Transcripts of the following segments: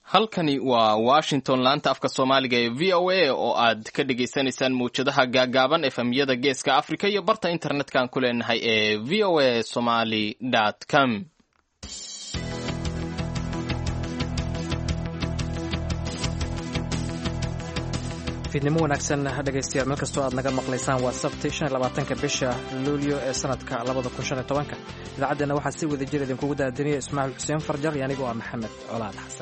halkani waa washington laanta afka soomaaliga ee v o a oo aad ka dhagaysanaysaan mawjadaha gaagaaban efemyada geeska africa iyo barta internet-kan ku leenahay ee v o a somaly com fiidnimo wanaagsan dhegaystayaal meel kastoo aad naga maqlaysaan waa sabti shan iyo labaatanka bisha luulyo ee sanadka labada kun shan iyo tobanka idaacaddeena waxaa si wada jir idinkugu daadinaya ismaaciil xuseen farjar iyo anigoo ah maxamed colaad xasan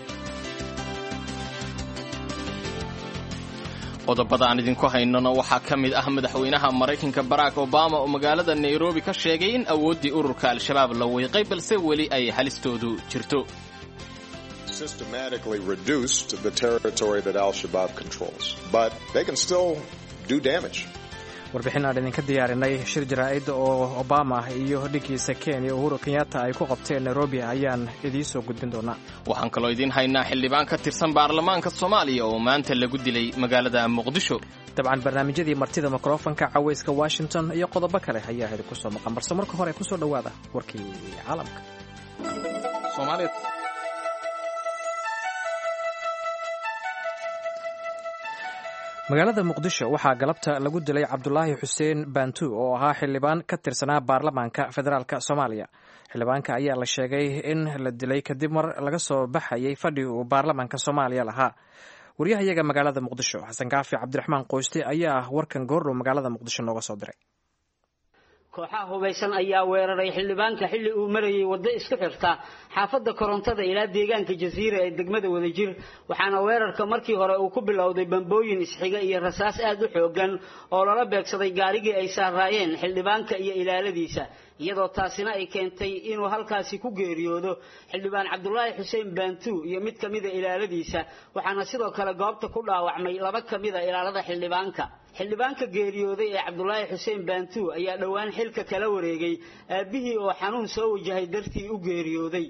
qodobada aan idinku haynona waxaa ka mid ah madaxweynaha maraykanka barack obama oo magaalada nairobi ka sheegay in awooddii ururka al-shabaab la weyqay balse weli ay halistoodu jirto systematically reduced the territory that al-Shabaab controls, but they can still do damage. warbixin aan idinka diyaarinay shir jaraa'id oo obama iyo dhiggiisa kenya uhuru kenyatta ay ku qabteen nairobi ayaan idiin soo gudbin doonaa waxaan kaloo idiin haynaa xildhibaan ka tirsan baarlamaanka soomaaliya oo maanta lagu dilay magaalada muqdisho dabcan barnaamijyadii martida mikrofonka cawayska washington iyo qodobo kale ayaa idinku soo maqan balse marka hore kusoo dhowaada warkii caalamka magaalada muqdisho waxaa galabta lagu dilay cabdulaahi xuseen baantu oo ahaa xildhibaan ka tirsanaa baarlamaanka federaalk soomaaliya xildhibaanka ayaa la sheegay in la dilay kadib mar laga soo baxayay fadhi uu baarlamaanka soomaaliya lahaa waryahayaga magaalada muqdisho xasan kaafi cabdiraxmaan qoyste ayaa warkan goordhow magaalada muqdisho nooga soo diray kooxaha hubaysan ayaa weeraray xildhibaanka xilli uu marayay waddo isku xirta xaafadda korontada ilaa deegaanka jasiira ee degmada wadajir waxaana weerarka markii hore uu ku bilowday bambooyin isxiga iyo rasaas aad u xoogan oo lala beegsaday gaarigii ay saaraayeen xildhibaanka iyo ilaaladiisa iyadoo taasina ay keentay inuu halkaasi ku geeriyoodo xildhibaan cabdulaahi xuseen baantu iyo mid ka mida ilaaladiisa waxaana sidoo kale goobta ku dhaawacmay laba ka mida ilaalada xildhibaanka xildhibaanka geeriyooday ee cabdulaahi xuseen baantu ayaa dhowaan xilka kala wareegay aabbihii oo xanuun soo wajahay dartii u geeriyooday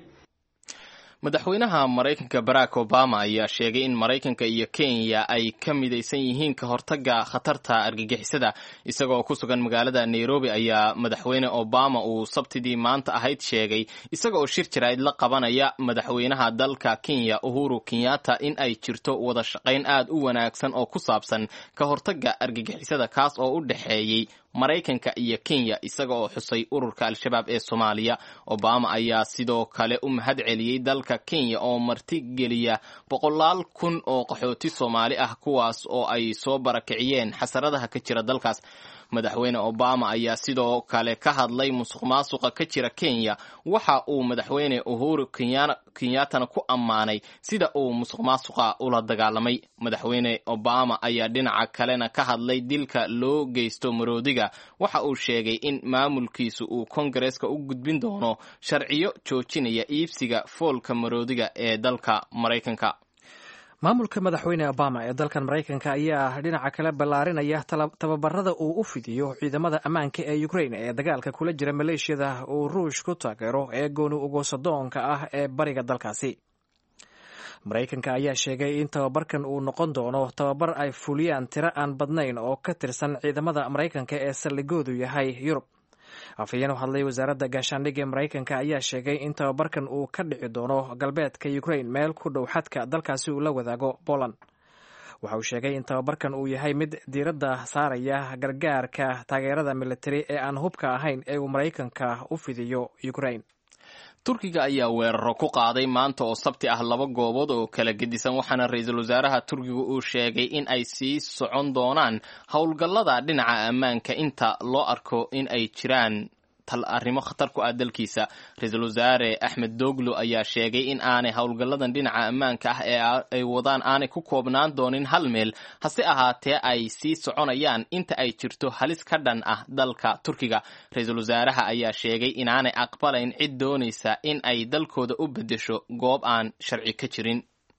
madaxweynaha maraykanka barack obama ayaa sheegay in maraykanka iyo kenya ay ka midaysan yihiin ka hortaga khatarta argagixisada isagoo ku sugan magaalada nairobi ayaa madaxweyne obama uu sabtidii maanta ahayd sheegay isaga oo shir jaraa'id la qabanaya madaxweynaha dalka kenya uhuru kenyatta in ay jirto wada shaqayn aad u wanaagsan oo ku saabsan ka hortaga argagixisada kaas oo u dhexeeyey maraykanka iyo kenya isaga oo xusay ururka al-shabaab ee soomaaliya obama ayaa sidoo kale u mahad celiyey dalka kenya oo martigeliya boqolaal kun oo qaxooti soomaali ah kuwaas oo ay soo barakiciyeen xasaradaha ka jira dalkaas madaxweyne obama ayaa sidoo kale ka hadlay musuq maasuqa ka jira kenya waxa uu madaxweyne uhuru kenyattana ku ammaanay sida uu musuq maasuqa ula dagaalamay madaxweyne obama ayaa dhinaca kalena ka hadlay dilka loo geysto maroodiga waxa uu sheegay in maamulkiisu uu kongareeska u gudbin doono sharciyo joojinaya iibsiga foolka maroodiga ee dalka maraykanka maamulka madaxweyne obama ee dalkan maraykanka ayaa dhinaca kale ballaarinaya tababarada uu u fidiyo ciidamada ammaanka ee ukrain ee dagaalka kula jira maleeshiyada uu ruush ku taageero ee gooni ugoosadoonka ah ee bariga dalkaasi maraykanka ayaa sheegay in tababarkan uu noqon doono tababar ay fuliyaan tiro aan badnayn oo ka tirsan ciidamada maraykanka ee saldhigoodu yahay yurub afhayeen u hadlay wasaaradda gaashaandhigga ee maraykanka ayaa sheegay in tababarkan uu ka dhici doono galbeedka ukrain meel ku dhow xadka dalkaasi uu la wadaago poland waxa uu sheegay in tababarkan uu yahay mid diiradda saaraya gargaarka taageerada militari ee aan hubka ahayn ee uu maraykanka u fidiyo ukrain turkiga ayaa weeraro ku qaaday maanta oo sabti ah laba goobood oo kala gedisan waxaana ra-iisul wasaaraha turkiga uu sheegay in ay sii socon doonaan howlgallada dhinaca ammaanka inta loo arko in ay jiraan arrimo khatar ku ah dalkiisa ra-iisul wasaare axmed doglo ayaa sheegay in aanay howlgalladan dhinaca ammaanka ah ee ay wadaan aanay ku koobnaan doonin hal meel hase ahaatee ay sii soconayaan inta ay jirto halis ka dhan ah dalka turkiga ra-iisul wasaaraha ayaa sheegay inaanay aqbalayn cid doonaysa in ay dalkooda u beddesho goob aan sharci ka jirin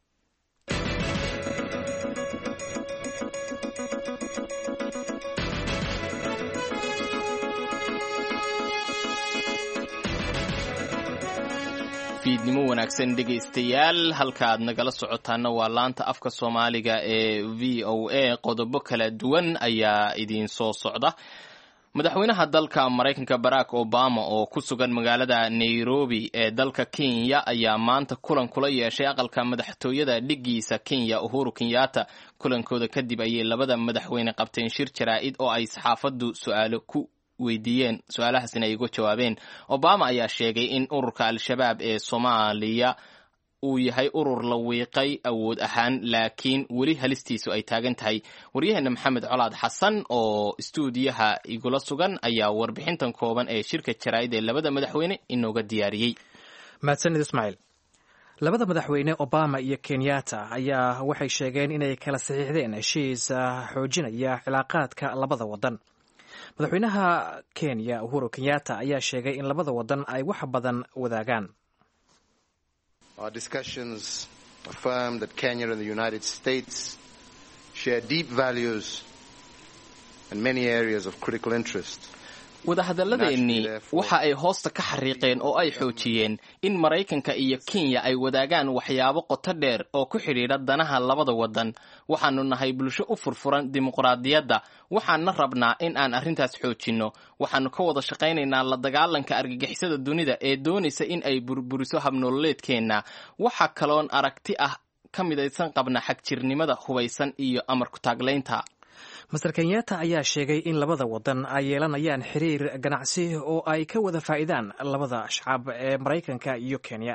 fiidnimo wanaagsan dhegaystayaal halka aad nagala socotaana waa laanta afka soomaaliga ee v o a qodobo kala duwan ayaa idiin soo socda madaxweynaha dalka maraykanka barack obama oo ku sugan magaalada nairobi ee dalka kenya ayaa maanta kulan kula yeeshay aqalka madaxtooyada dhigiisa kenya uhuru kenyatta kulankooda kadib ayay labada madaxweyne qabteen shir jaraa'id oo ay saxaafaddu su-aalo ku weydiiyeen su-aalahaasina ay uga jawaabeen obama ayaa sheegay in ururka al-shabaab ee soomaaliya uu yahay urur la wiiqay awood ahaan laakiin weli halistiisu ay taagan tahay waryaheena maxamed colaad xasan oo istuudiyaha igula sugan ayaa warbixintan kooban ee shirka jaraa'id ee labada madaxweyne inooga diyaariyey mahadsanid ismaaciil labada madaxweyne obama iyo kenyatta ayaa waxay sheegeen inay kala saxiixdeen heshiis xoojinaya cilaaqaadka labada wadan madaxweynaha kenya uhuru kenyatta ayaa sheegay in labada wadan ay wax badan wadaagaan Our discussions affirm that Kenya and the United States share deep values and many areas of critical interest. wadahadalladeennii waxa ay hoosta ka xariiqeen oo ay xoojiyeen in maraykanka iyo kenya ay wadaagaan waxyaabo qoto dheer oo ku xidhiidha danaha labada wadan waxaanu nahay bulsho u furfuran dimuqraadiyadda waxaana rabnaa in aan arrintaas xoojinno waxaanu ka wada shaqaynaynaa la dagaalanka argagixisada dunida ee doonaysa in ay burburiso habnololeedkeenna waxa kaloon aragti ah ka midaysan qabna xagjirnimada hubaysan iyo amarku taaglaynta master kenyatta ayaa sheegay in labada wadan ay yeelanayaan xiriir ganacsi oo ay ka wada faa'iidaan labada shacab ee maraykanka iyo kenya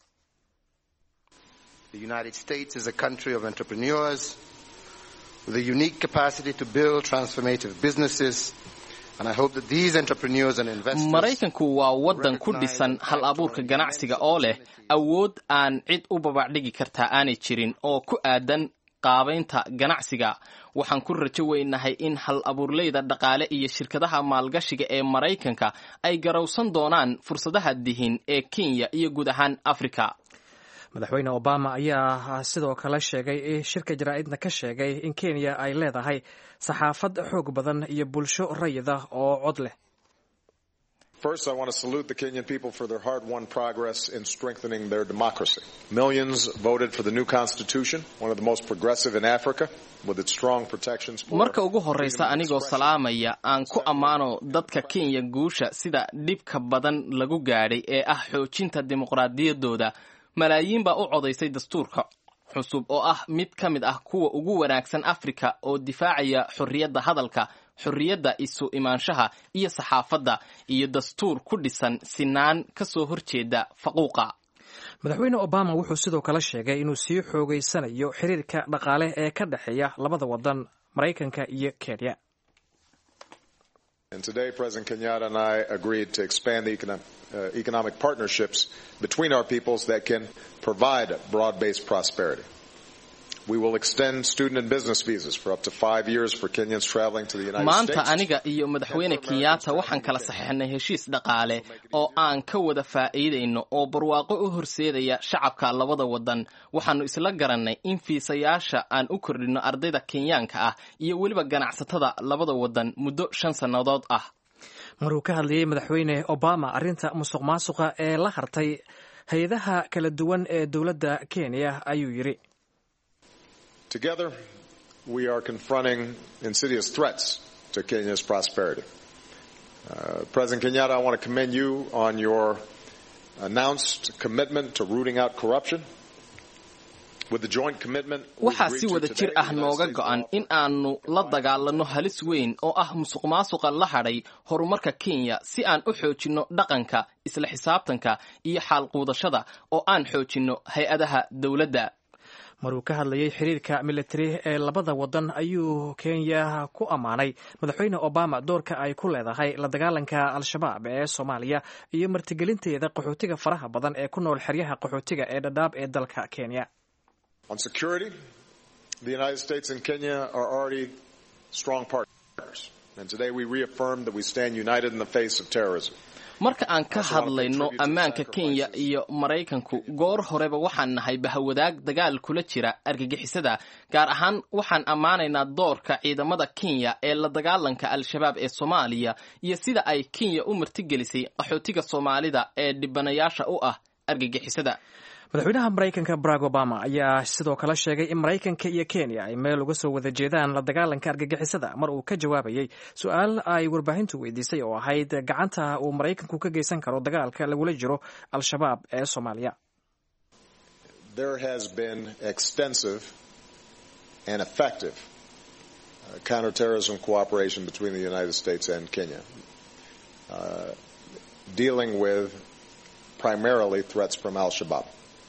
The United States is a country of entrepreneurs with a unique capacity to build transformative businesses and I hope that these entrepreneurs and investors maraykanku waa waddan ku dhisan hal abuurka ganacsiga oo leh awood aan cid u babacdhigi kartaa aanay jirin oo ku aadan qaabaynta ganacsiga waxaan ku rajo weynahay in hal abuurleyda dhaqaale iyo shirkadaha maalgashiga ee maraykanka ay garowsan doonaan fursadaha dihin ee kenya iyo guud ahaan afrika madaxweyne obama ayaa sidoo kale sheegay shirka jaraa'idna ka sheegay in kenya ay leedahay saxaafad xoog badan iyo bulsho rayid ah oo cod leh First, I want to salute the Kenyan people for their hard-won progress in strengthening their democracy. Millions voted for the new constitution, one of the most progressive in Africa, with its strong protections for marka ugu horreysa anigoo salaamaya aan ku ammaano dadka kenya guusha sida dhibka badan lagu gaadhay ee ah xoojinta dimuqraadiyaddooda malaayiin baa u codaysay dastuurka cusub oo ah mid ka mid ah kuwa ugu wanaagsan afrika oo difaacaya xorriyadda hadalka xorriyadda isu imaanshaha iyo saxaafadda iyo dastuur ku dhisan sinaan ka soo horjeeda faquuqa madaxweyne obama wuxuu sidoo kale sheegay inuu sii xoogeysanayo xiriirka dhaqaale ee ka dhexeeya labada wadan maraykanka iyo kenya And today, President Kenyatta and I agreed to expand the economic, uh, economic partnerships between our peoples that can provide broad-based prosperity. We will extend student and business visas for up to five years for Kenyans traveling to the United maanta States. aniga iyo madaxweyne kenyatta waxaan kala saxeixnay heshiis dhaqaale oo aan ka wada faa'iidayno oo barwaaqo u horseedaya shacabka labada wadan waxaanu isla garannay in fiisayaasha aan u kordhinno ardayda kenyaanka ah iyo weliba ganacsatada labada wadan muddo shan sannadood ah maruu ka hadlayey madaxweyne obama arrinta musuq maasuqa ee la hartay hay-adaha kala duwan ee dowladda kenya ayuu yidhi Together, we are confronting insidious threats to Kenya's prosperity. Uh, President Kenyatta, I want to commend you on your announced commitment to rooting out corruption. With the joint commitment we waxaa agreed si to wada today, jir ah the United nooga States go'an will in aanu la dagaalanno halis weyn oo ah musuq maasuqa la hadhay horumarka kenya si aan u xoojinno dhaqanka isla xisaabtanka iyo xaalquudashada oo aan xoojinno hay-adaha dowladda maruu ka hadlayey xiriirka militari ee labada wadan ayuu kenya ku ammaanay madaxweyne obama doorka ay ku leedahay la dagaalanka al-shabaab ee soomaaliya iyo martigelinteeda qaxootiga faraha badan ee ku nool xeryaha qaxootiga ee dhadhaab ee dalka kenya On security, the United States and Kenya are already strong partners. And today we reaffirm that we stand united in the face of terrorism. marka aan ka hadlayno ammaanka kenya iyo maraykanku goor horeba waxaan nahay bahawadaag dagaal kula jira argagixisada gaar ahaan waxaan ammaanaynaa doorka ciidamada kenya ee la dagaalanka al-shabaab ee soomaaliya iyo sida ay kenya u martigelisay qaxootiga soomaalida ee dhibanayaasha u ah argagixisada madaxweynaha maraykanka barack obama ayaa sidoo kale sheegay in maraykanka iyo kenya ay meel uga soo wada jeedaan la dagaalanka argagixisada mar uu ka jawaabayay su-aal ay warbaahintu weydiisay oo ahayd gacanta uu maraykanku ka geysan karo dagaalka lagula jiro al-shabaab ee soomaaliya There has been extensive and effective uh, counterterrorism cooperation between the United States and Kenya, uh, dealing with primarily threats from Al Shabaab.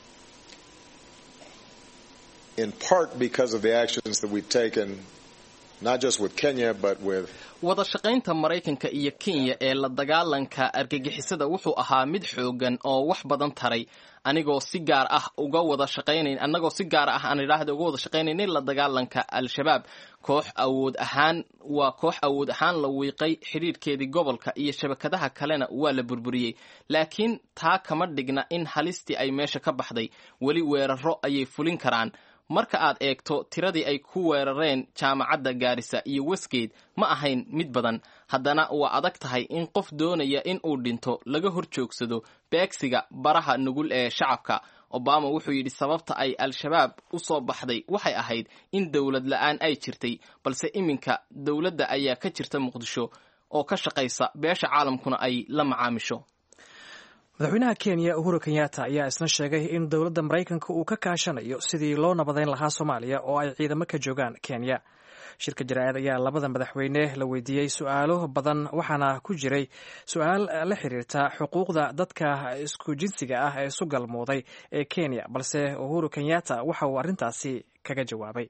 In part because of the actions that we've taken, not just with Kenya, but with wada shaqaynta maraykanka iyo kenya ee la dagaalanka argagixisada wuxuu ahaa mid xoogan oo wax badan taray anigoo si gaar ah uga wada shaqaynayn annagoo si gaar ah aan idhaahda uga wada shaqaynaynay la dagaalanka al-shabaab koox awood ahaan waa koox awood ahaan la wiiqay xidhiidhkeedii gobolka iyo shabakadaha kalena waa la burburiyey laakiin taa kama dhigna in halistii ay meesha ka baxday weli weeraro ayay fulin karaan marka aad eegto tiradii ay ku weerareen jaamacadda gaarisa iyo westgate ma ahayn mid badan haddana waa adag tahay in qof doonaya in uu dhinto laga hor joogsado beegsiga baraha nugul ee shacabka obama wuxuu yidhi sababta ay al-shabaab u soo baxday waxay ahayd in dowlad la-aan ay jirtay balse iminka dowladda ayaa ka jirta muqdisho oo ka shaqaysa beesha caalamkuna ay la macaamisho madaxweynaha kenya uhuru kenyatta ayaa isna sheegay in dowladda maraykanka uu ka kaashanayo sidii loo nabadayn lahaa soomaaliya oo ay ciidamo ka joogaan kenya shirka jaraa'id ayaa labada madaxweyne la weydiiyey su-aalo badan waxaana ku jiray su-aal la xiriirta xuquuqda dadka isku jinsiga ah ee isu galmooday ee kenya balse uhuru kenyatta waxa uu arrintaasi kaga jawaabay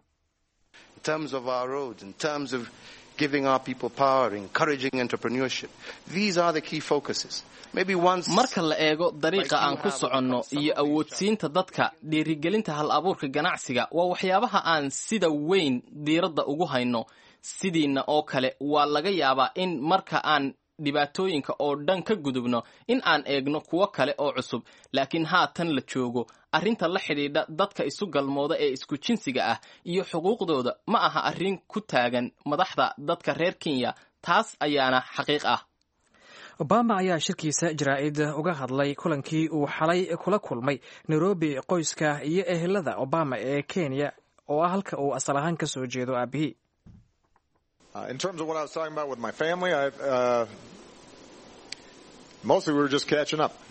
giving our people power, encouraging entrepreneurship. These are the key focuses. Maybe once marka la eego dariiqa aan ku soconno iyo awoodsiinta dadka dhiirigelinta hal abuurka ganacsiga waa waxyaabaha aan sida weyn diiradda ugu hayno sidiina oo kale waa laga yaabaa in marka aan dhibaatooyinka oo dhan ka gudubno in aan eegno kuwo kale oo cusub laakiin haatan la joogo arrinta la xidhiidha dadka isu galmooda ee isku jinsiga ah iyo xuquuqdooda ma aha arrin ku taagan madaxda dadka reer kenya taas ayaana xaqiiq ah obama ayaa shirkiisa jaraa'id uga hadlay kulankii uu xalay kula kulmay nairobi qoyska iyo ehelada obama ee kenya oo ah halka uu asal ahaan ka soo jeedo aabihii Uh, in terms of what I was talking about with my family, I, uh, mostly we were just catching up.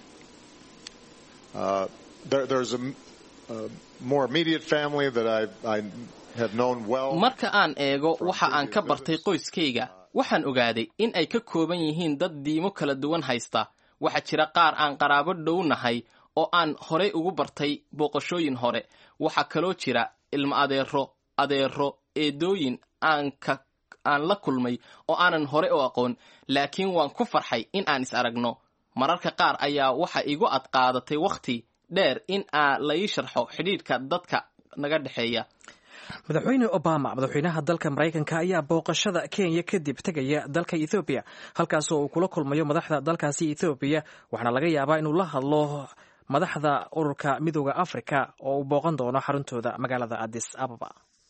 Uh, there, there's a, a, more immediate family that I, I have known well. marka aan eego waxa aan ka bartay qoyskayga waxaan ogaaday in ay ka kooban yihiin dad diimo kala duwan haysta waxaa jira qaar aan qaraabo dhownahay oo aan horay ugu bartay booqashooyin hore waxaa kaloo jira ilmo adeero adeero eedooyin aan ka aan la kulmay oo aanan hore u aqoon laakiin waan ku farxay in aan is aragno mararka qaar ayaa waxa igu adqaadatay wakhti dheer in aa la ii sharxo xidhiidhka dadka naga dhexeeya madaxweyne obama madaxweynaha dalka maraykanka ayaa booqashada kenya kadib tegaya dalka ethoobiya halkaasoo uu kula kulmayo madaxda dalkaasi ethoobiya waxaana laga yaabaa inuu la hadlo madaxda ururka midooda afrika oo uu booqan doono xaruntooda magaalada adis ababa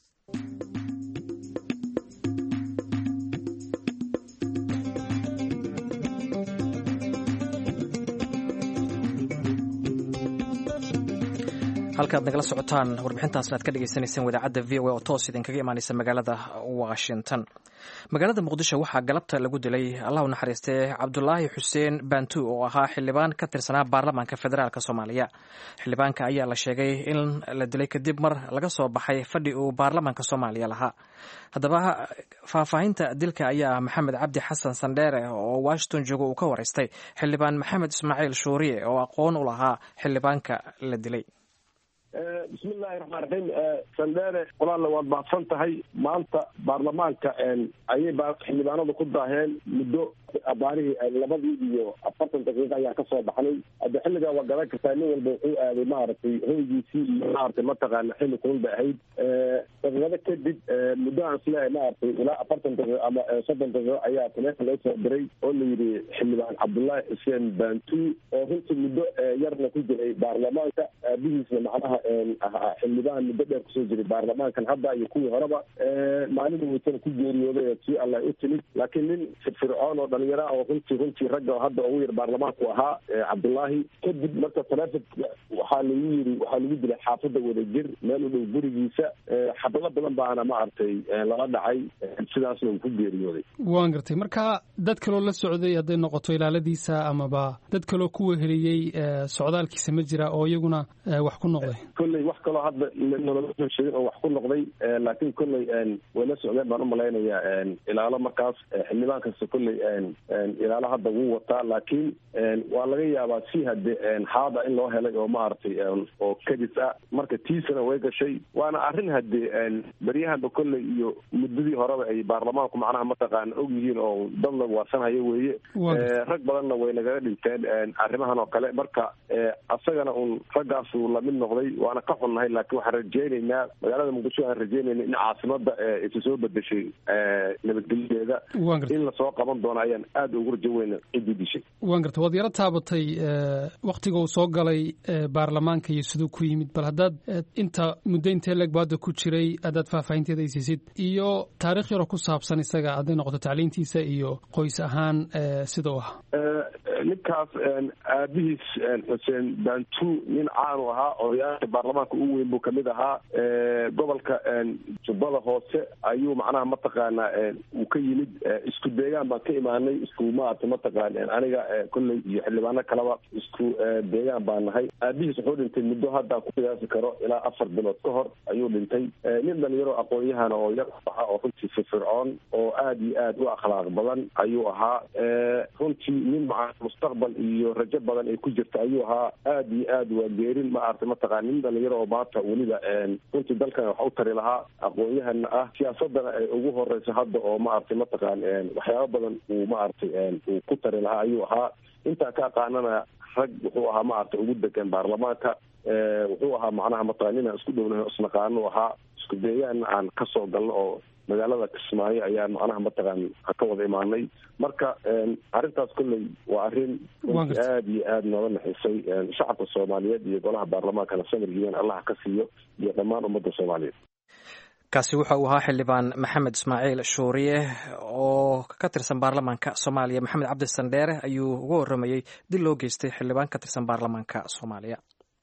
halkaad nagala socotaan warbixintaasna aad ka dhegeysaneyseen wadaacadda v o a oo toos idinkaga imaaneysa magaalada washington magaalada muqdisho waxaa galabta lagu dilay allah u naxariistee cabdulaahi xuseen bantu oo ahaa xildhibaan ka tirsanaa baarlamaanka federaalk soomaaliya xildhibaanka ayaa la sheegay in la dilay kadib mar laga soo baxay fadhi uu baarlamaanka soomaaliya lahaa haddaba faahfaahinta dilka ayaa maxamed cabdi xasan sandheere oo washington jooga uu ka wareystay xildhibaan maxamed ismaaciil shuuriye oo aqoon u lahaa xildhibaanka la dilay bismillahi raxmaan raxiim sandheere qolaalla waad mahadsan tahay maanta baarlamaanka ayay xildhibaanadu ku daaheen muddo abaarihii labadii iyo afartan daqiiqa ayaa kasoo baxnay hadde xilligaa waa garan kartaa nin walba wuxuu aaday maaragtay hoygiisii iyo maaragtay mataqaana xilli kulun bay ahayd daqiiqado kadib muddo aan isleehay maaragtay ilaa afartan daqiiqo ama soddon daqiiqo ayaa taleefon loo soo diray oo la yidhi xildhibaan cabdullaahi xuseen bantu oo runtii muddo yarna ku jiray baarlamaanka aabihiisna macnaha ahaa xildhibaan muddo dheer kusoo jiray baarlamaankan hadda iyo kuwii horeba maalin weytana ku geeriyooday ee tii alla u timid laakiin nin firfircoon oo dhalinyaro ah oo runtii runtii ragga hadda ugu yar baarlamaanku ahaa cabdullaahi kadib marka taleefonka waxaa lagu yiri waxaa lagu dilay xaafadda wadajir meel u dhow gurigiisa xabado badan baana ma artay lala dhacay sidaasna uu ku geeriyooday waan gartay marka dad kaloo la socday hadday noqoto ilaaladiisa amaba dad kaloo ku weheliyey socdaalkiisa ma jira oo iyaguna wax ku noqday kolley wax kaloo hadda nalama soo sheegin oo wax ku noqday laakiin kolley way la socdeen baan umalaynayaa ilaalo markaas xildhibaan kasta kolley ilaalo hadda wuu wataa laakiin waa laga yaabaa si hade haada in loo helay oo maaragtay oo kadis ah marka tiisana way gashay waana arrin hade beryahanba kolley iyo muddadii horeba ay baarlamaanku macnaha mataqaana og yihiin oo dad la waasanhayo weeye rag badanna way nagaga dhinteen arrimahan oo kale marka asagana un raggaasuu lamid noqday waana ka xunnahay laakiin waxaan rajeynaynaa magaalada muqdisho waxaan rajeynayna in caasimada isu soo bedeshay nabadgelyadeeda in lasoo qaban doono ayaan aada ugu rajo weyna ciddii dishay waan garta waad yaro taabatay waktiga uu soo galay baarlamaanka iyo siduu ku yimid bal haddaad inta muddo intee leeg baada ku jiray haddaad faahfaahinteeda aysiisid iyo taarikh yaroo ku saabsan isaga hadday noqoto tacliintiisa iyo qoys ahaan sida u ahaa ninkaas aabihiis xuseen bantu nin caanu ahaa odayaasha baarlamaanka ugu weyn buu kamid ahaa gobolka jubbada hoose ayuu macnaha mataqaana uu ka yimid isku deegaan baan ka imaanay isku maarata mataqaan aniga kolley iyo xildhibaano kaleba isku deegaan baan nahay aabihiis wuxuu dhintay muddo hadda ku qiyaasi karo ilaa afar bilood ka hor ayuu dhintay nin dhalinyaro aqoon-yahan oo yar ahaa oo runtii firfircoon oo aada iyo aada u akhlaaq badan ayuu ahaa runtii nin maa mustaqbal iyo rajo badan ay ku jirta ayuu ahaa aada iyo aad waa geerin ma aragtay mataqaan nin dhalinyaro oo maanta weliba runtii dalkan wax u tari lahaa aqoon-yahana ah siyaasadana ay ugu horeyso hadda oo ma aragtay mataqaan waxyaaba badan uu ma aragtay uu ku tari lahaa ayuu ahaa intaa ka aqaanana rag wuxuu ahaa ma aragtay ugu degan baarlamaanka wuxuu ahaa macnaha mataqan inaan isku dhownahay isnaqaano ahaa isku deegaanna aan kasoo galno oo magaalada kismaayo ayaan macnaha mataqaan ka wada imaanay marka arrintaas kolley waa arrin runtii aada iyo aada nooga naxisay shacabka soomaaliyeed iyo golaha baarlamaankana samir yimaan allaha ka siiyo iyo dhammaan ummadda soomaaliyeed kaasi waxa uu ahaa xildhibaan maxamed ismaaciil shuuriye oo ka tirsan baarlamaanka soomaaliya maxamed cabdi sandheere ayuu uga warramayey dil loo geystay xildhibaan ka tirsan baarlamaanka soomaaliya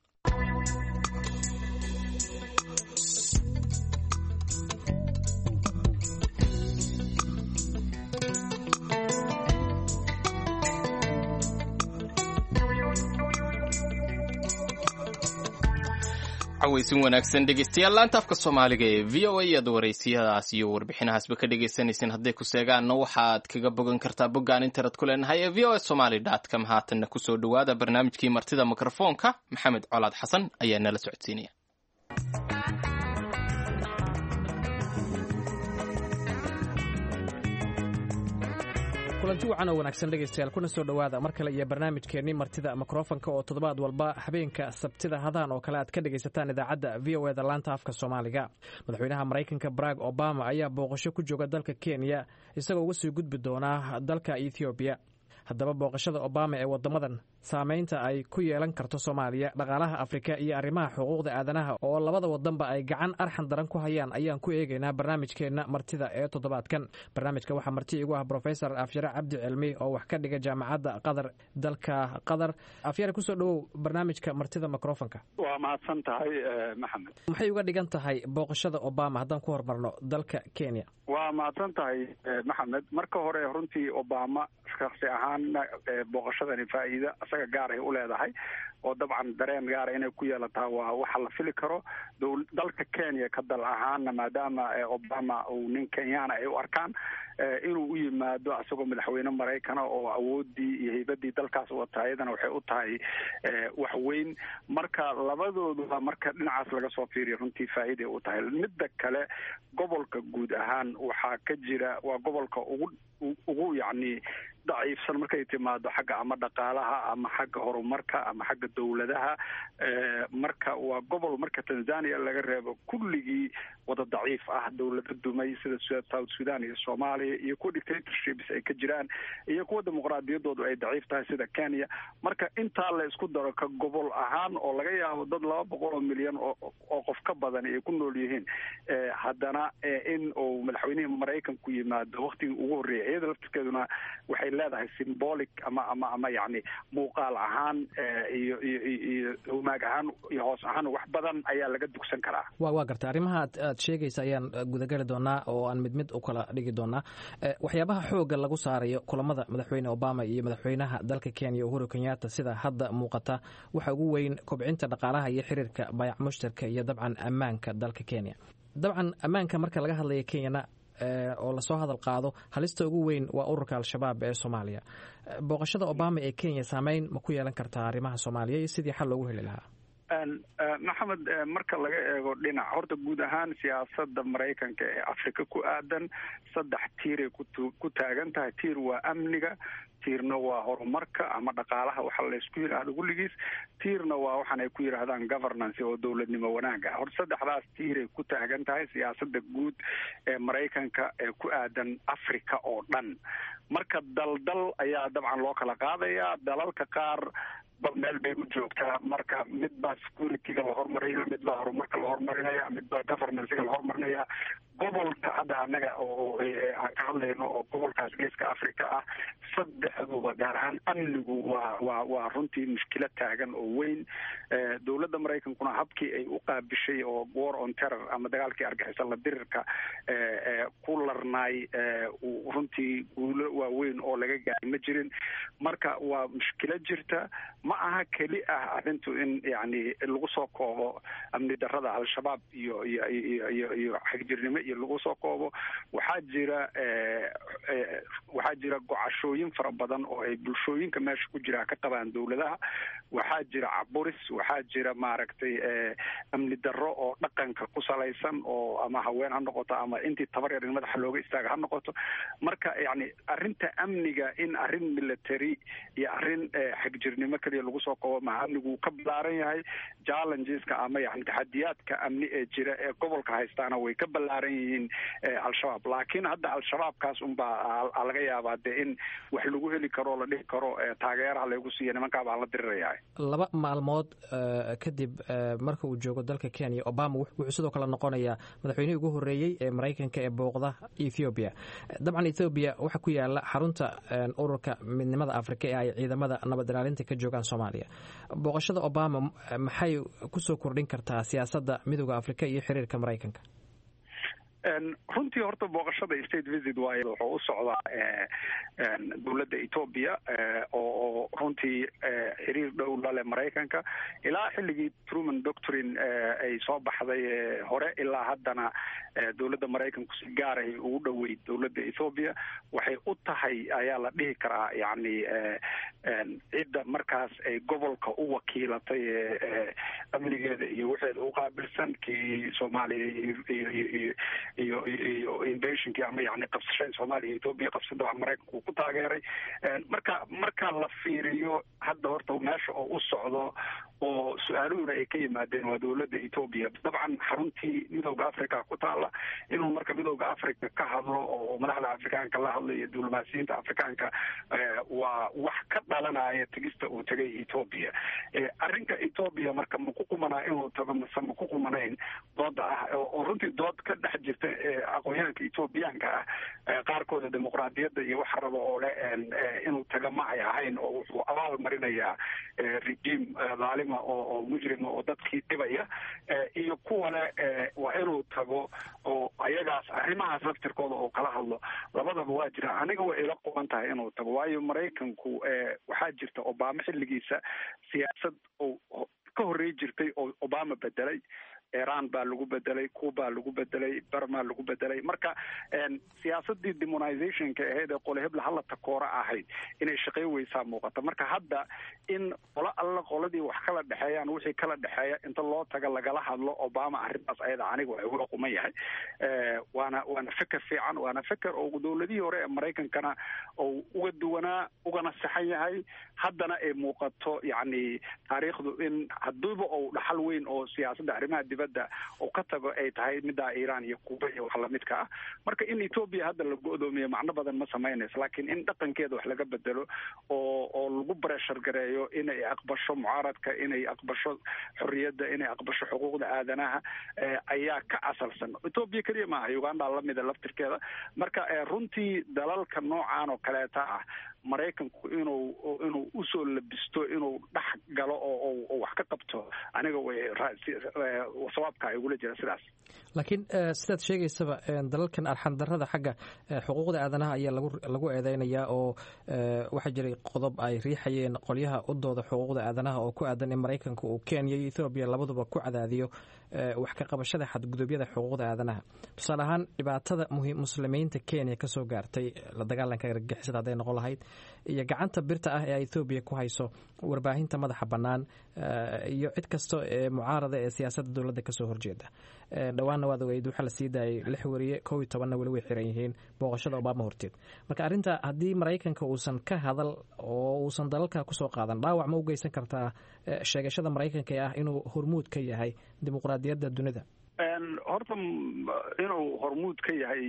cawaysin wanaagsan dhegeystayaal laanta afka soomaaliga ee v o a aad waraysiyadaas iyo warbixinahaasba ka dhegeysanaysin hadday ku seegaanna waxaad kaga bogan kartaa boggaan internet ku leenahay ee v o a somaly dot com haatanna kusoo dhowaada barnaamijkii martida mikrofoonka maxamed colaad xasan ayaa nala socodsiinaya kulanti wacan oo wanaagsan dhegaystayaal kuna soo dhowaada mar kale iyo barnaamijkeennii martida mikrofonka oo toddobaad walba habeenka sabtida hadaan oo kale aad ka dhegaysataan idaacadda v o eda laanta afka soomaaliga madaxweynaha maraykanka barack obama ayaa booqasho ku jooga dalka kenya isagoo uga sii gudbi doonaa dalka ethoobiya haddaba booqashada obama ee waddamadan saamaynta ay ku yeelan karto soomaaliya dhaqaalaha afrika iyo arrimaha xuquuqda aadanaha oo labada wadanba ay gacan arxan daran ku hayaan ayaan ku eegaynaa barnaamijkeenna martida ee toddobaadkan barnaamijka waxaa marti igu ah brofesor afyare cabdi cilmi oo wax ka dhiga jaamacadda qatar dalka qatar afyare kusoo dhowow barnaamijka martida microfonka waa mahadsan tahay maxamed maxay uga dhigan tahay booqashada obama haddaan ku horumarno dalka kenya waa mahadsan tahay maxamed marka hore runtii obama shaksi ahaanna booqashadani faa'iida isaga gaaray u leedahay oo dabcan dareen gaara inay ku yeelataa waa waxa la fili karo dalka kenya ka dal ahaana maadaama obama uu nin kenyana ay u arkaan inuu u yimaado isagoo madaxweyne maraykana oo awoodii iyo haybadii dalkaas wata iyadana waxay u tahay wax weyn marka labadooduba marka dhinacaas laga soo fiiriya runtii faa'iiday u tahay midda kale gobolka guud ahaan waxaa ka jira waa gobolka ugu ugu yacni daciifsan markay timaado xagga ama dhaqaalaha ama xagga horumarka ama xagga dowladaha marka waa gobol marka tanzania laga reebo kulligii wada daciif ah dowlada dumay sida south sudan iyo soomaaliya iyo kuwa dictatorships ay ka jiraan iyo kuwa dimuqraadiyadoodu ay daciif tahay sida kenya marka intaa la isku daro ka gobol ahaan oo laga yaabo dad laba boqol oo milyan oo qof ka badan ay ku nool yihiin haddana in uu madaxweynihii maraykanku yimaado waktigii ugu horreeyay iyada laftirkeeduna waxay leedahay symbolic ama ama ama yani muuqaal ahaan iyo iyo iyo humaag ahaan iyo hoos ahaan wax badan ayaa laga dugsan karaa wa waa garta arrimaha ad aad sheegaysa ayaan gudagali doonaa oo aan mid mid u kala dhigi doonaa waxyaabaha xoogga lagu saarayo kulamada madaxweyne obama iyo madaxweynaha dalka kenya uhuru kenyatta sida hadda muuqata waxa ugu weyn kobcinta dhaqaalaha iyo xiriirka bayac mushtarka iyo dabcan ammaanka dalka kenya dabcan ammaanka marka laga hadlaya kenyana oo lasoo hadal qaado halista ugu weyn waa ururka al-shabaab ee soomaaliya booqashada obama ee kenya saameyn ma ku yeelan kartaa arrimaha soomaaliya iyo sidii xal loogu heli lahaa maxamed marka laga eego dhinac horta guud ahaan siyaasada maraykanka ee afrika ku aadan saddex tiiray ku taagan tahay tiir waa amniga tiirna waa horumarka ama dhaqaalaha waxa laysku yidhaahdo kulligiis tiirna waa waxaan ay ku yidhaahdaan governance oo dowladnimo wanaaga horta saddexdaas tiiray ku taagan tahay siyaasada guud ee maraykanka ee ku aadan africa oo dhan marka daldal ayaa dabcan loo kala qaadayaa dalalka qaar ba meel bay u joogtaa marka mid baa securityga la hormarinaya mid baa horumarka la hormarinaya mid baa governancega la hormarinaya gobolka hadda anaga oo aan ka hadlayno oo gobolkaas geeska africa ah saddexduba gaar ahaan amnigu waa waa waa runtii mushkilad taagan oo weyn dowladda maraykankuna habkii ay u qaabishay oo war on terror ama dagaalkii argixisa la dirirka ku larnaay runtii guulo waaweyn oo laga gaaray ma jirin marka waa mushkilad jirta ma aha keli ah arrintu in yani lagu soo koobo amni darada al-shabaab iyo iyo iyo iyo iyo xagjirnimo iyo lagu soo koobo waxaa jira waxaa jira gocashooyin fara badan oo ay bulshooyinka meesha ku jira ka qabaan dowladaha waxaa jira caburis waxaa jira maaragtay amni darro oo dhaqanka ku salaysan oo ama haween ha noqoto ama intii tabar yar in madaxa looga istaaga ha noqoto marka yani arrinta amniga in arrin military iyo arrin xagjirnimo keliya lagu soo koobo maha amnigu ka ballaaran yahay challengeska ama yani taxadiyaadka amni ee jira ee gobolka haystaana way ka ballaaran yihiin al-shabaab laakiin hadda al-shabaabkaas unbaa laga yaabaa dee in wax lagu heli karo la dhihi karo taageeraha lagu siiya nimankaa baan la diriraya laba maalmood kadib marka uu joogo dalka kenya obama wuxuu sidoo kale noqonayaa madaxweynihii ugu horreeyey ee maraykanka ee booqda ethoobiya dabcan ethoobiya waxaa ku yaala xarunta ururka midnimada afrika ee ay ciidamada nabad ilaalinta ka joogaan soomaaliya booqashada obama maxay kusoo kordhin kartaa siyaasadda midooda afrika iyo xiriirka maraykanka runtii horta booqashada state visit waayo wuxuu u socdaa dowladda ethoobia oo runtii xiriir dhow lale maraykanka ilaa xilligii truman doctrine ay soo baxday hore ilaa haddana dowladda maraykanku si gaaray ugu dhoweyd dowladda ethoobia waxay u tahay ayaa la dhihi karaa yani cidda markaas ay gobolka u wakiilatay amnigeeda iyo waxeeda u qaabilsan kii soomaaliya iyo iyo iyo invasionkii ama yani qabsashada soomaaliya ethoobia qabsada waa maraykanku uu ku taageeray marka marka la fiiriyo hadda horta meesha oo u socdo oo su-aaluhuna ay ka yimaadeen waa dowladda ethoobia dabcan xaruntii midooda africa ku taala inuu marka midooda africa ka hadlo oo madaxda afrikaanka la hadlo iyo diblomaasiyiinta afrikaanka waa wax ka dhalanaya tegista uu tegay ethoobia arrinka ethoobia marka ma ku qumanaa inuu tago mase ma ku qumanayn dooda ah oo runtii dood ka dhex jirta aqoonyahanka ethoobiyaanka ah qaarkooda dimuqraadiyadda iyo waxa raba oo le inuu taga ma ay ahayn oo wuxuu abaal marinayaa regime dhaalima oo oo mujrima oo dadkii dhibaya iyo kuwane waa inuu tago oo ayagaas arrimahaas laftirkooda oo kala hadlo labadaba waa jira aniga way ila quban tahay inuu tago waayo maraykanku waxaa jirta obama xilligiisa siyaasad oo ka horrey jirtay oo obama bedelay iran baa lagu bedelay cuba lagu bedelay burma lagu bedelay marka siyaasadii demonization-ka ahayd ee qole hebla hala takoora ahayd inay shaqey weysaa muuqata marka hadda in qolo alla qoladii wax kala dhexeeyaan wixii kala dhexeeya inta loo taga lagala hadlo obama arrintaas ayada aniga waa igula quman yahay waana waana feker fiican waana feker oo dowladihii hore ee maraykankana oo uga duwanaa ugana saxan yahay haddana ay muuqato yacni taariikhdu in haddiiba ou dhaxal weyn oo siyaasadda arrimaha dibadda oo ka tago ay tahay middaa iiraan iyo kuuba iyo wax lamidka ah marka in etoobiya hadda la go-doomiyo macno badan ma samaynayso laakiin in dhaqankeeda wax laga bedelo oo oo lagu breshar gareeyo inay aqbasho mucaaradka inay aqbasho xorriyadda inay aqbasho xuquuqda aadanaha ayaa ka asalsan etoobiya keliya maaha uganda lamida laftirkeeda marka runtii dalalka noocan oo kaleeta ah maraykanku inuu inuu usoo labisto inuu dhex galo oo wax ka qabto aniga way sawaabka igula jira sidaas laakiin sidaad sheegaysaba dalalkan arxandarada xagga xuquuqda aadanaha ayaa lagu lagu eedeynayaa oo waxaa jiray qodob ay riixayeen qolyaha u dooda xuquuqda aadanaha oo ku aadan in maraykanka uu kenya iyo ethoobiya labaduba ku cadaadiyo wax ka qabashada xadgudubyada xuquuqda aadanaha tusaale ahaan dhibaatada muslimiinta kenya kasoo gaartay la dagaalanka argagixisada hadday noqon lahayd iyo gacanta birta ah ee etoobiya ku hayso warbaahinta madaxa bannaan iyo cid kasta ee mucaarada ee siyaasadda dowladda kasoo horjeeda dhowaanna waad ogeyd waxaa la sii daayay lix wariye kow iyo tobanna weli way xiran yihiin booqashada obama horteed marka arrinta haddii maraykanka uusan ka hadal oo uusan dalalka kusoo qaadan dhaawac ma u geysan kartaa sheegashada maraykanka ee ah inuu hormuud ka yahay dimuqraadiyadda dunida horta inuu hormuud ka yahay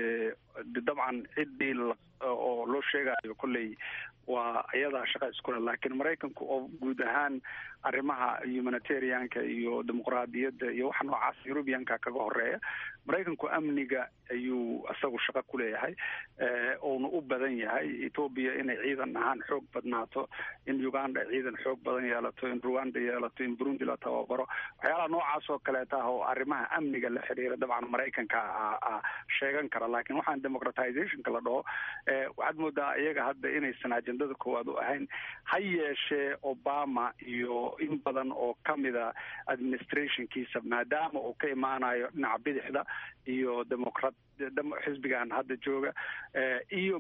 dabcan ciddii oo loo sheegayo kolley waa iyadaa shaqa iskule laakiin maraykanku oo guud ahaan arrimaha humanitarianka iyo dimuqraadiyadda iyo waxa noocaas eurubianka kaga horeeya maraykanku amniga ayuu isagu shaqo ku leeyahay uuna u badan yahay etoobiya inay ciidan ahaan xoog badnaato in uganda ciidan xoog badan yeelato in rwanda yeelato in burundi la tababaro waxyaalaha noocaas oo kaleeta ah oo arrimaha amniga la xiriira dabcan maraykanka sheegan kara laakiin waxaan democratizationka la dhaho waxaad moodaa iyaga hadda inaysan ajendada koowaad u ahayn ha yeeshee obama iyo in badan oo kamida administrationkiisa maadaama uu ka imaanayo dhinaca bidixda iyo democrat xisbigan hadda jooga iyo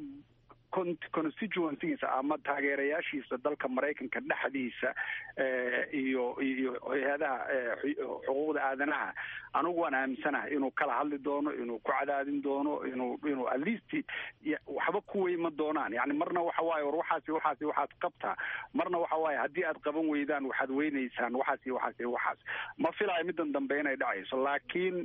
constituencygiisa ama taageerayaashiisa dalka maraykanka dhexdiisa iyo iyo hay-adaha xuquuqda aadanaha anigu waan aaminsanahay inuu kala hadli doono inuu ku cadaadin doono inuu inuu at least waxba ku weyma doonaan yani marna waxa waaye war waxaasi waxaasi waxaad qabtaa marna waxa waaye haddii aad qaban weydaan waxaad weynaysaan waxaasi waxaasi waxaas ma filayo middan dambe inay dhacayso laakiin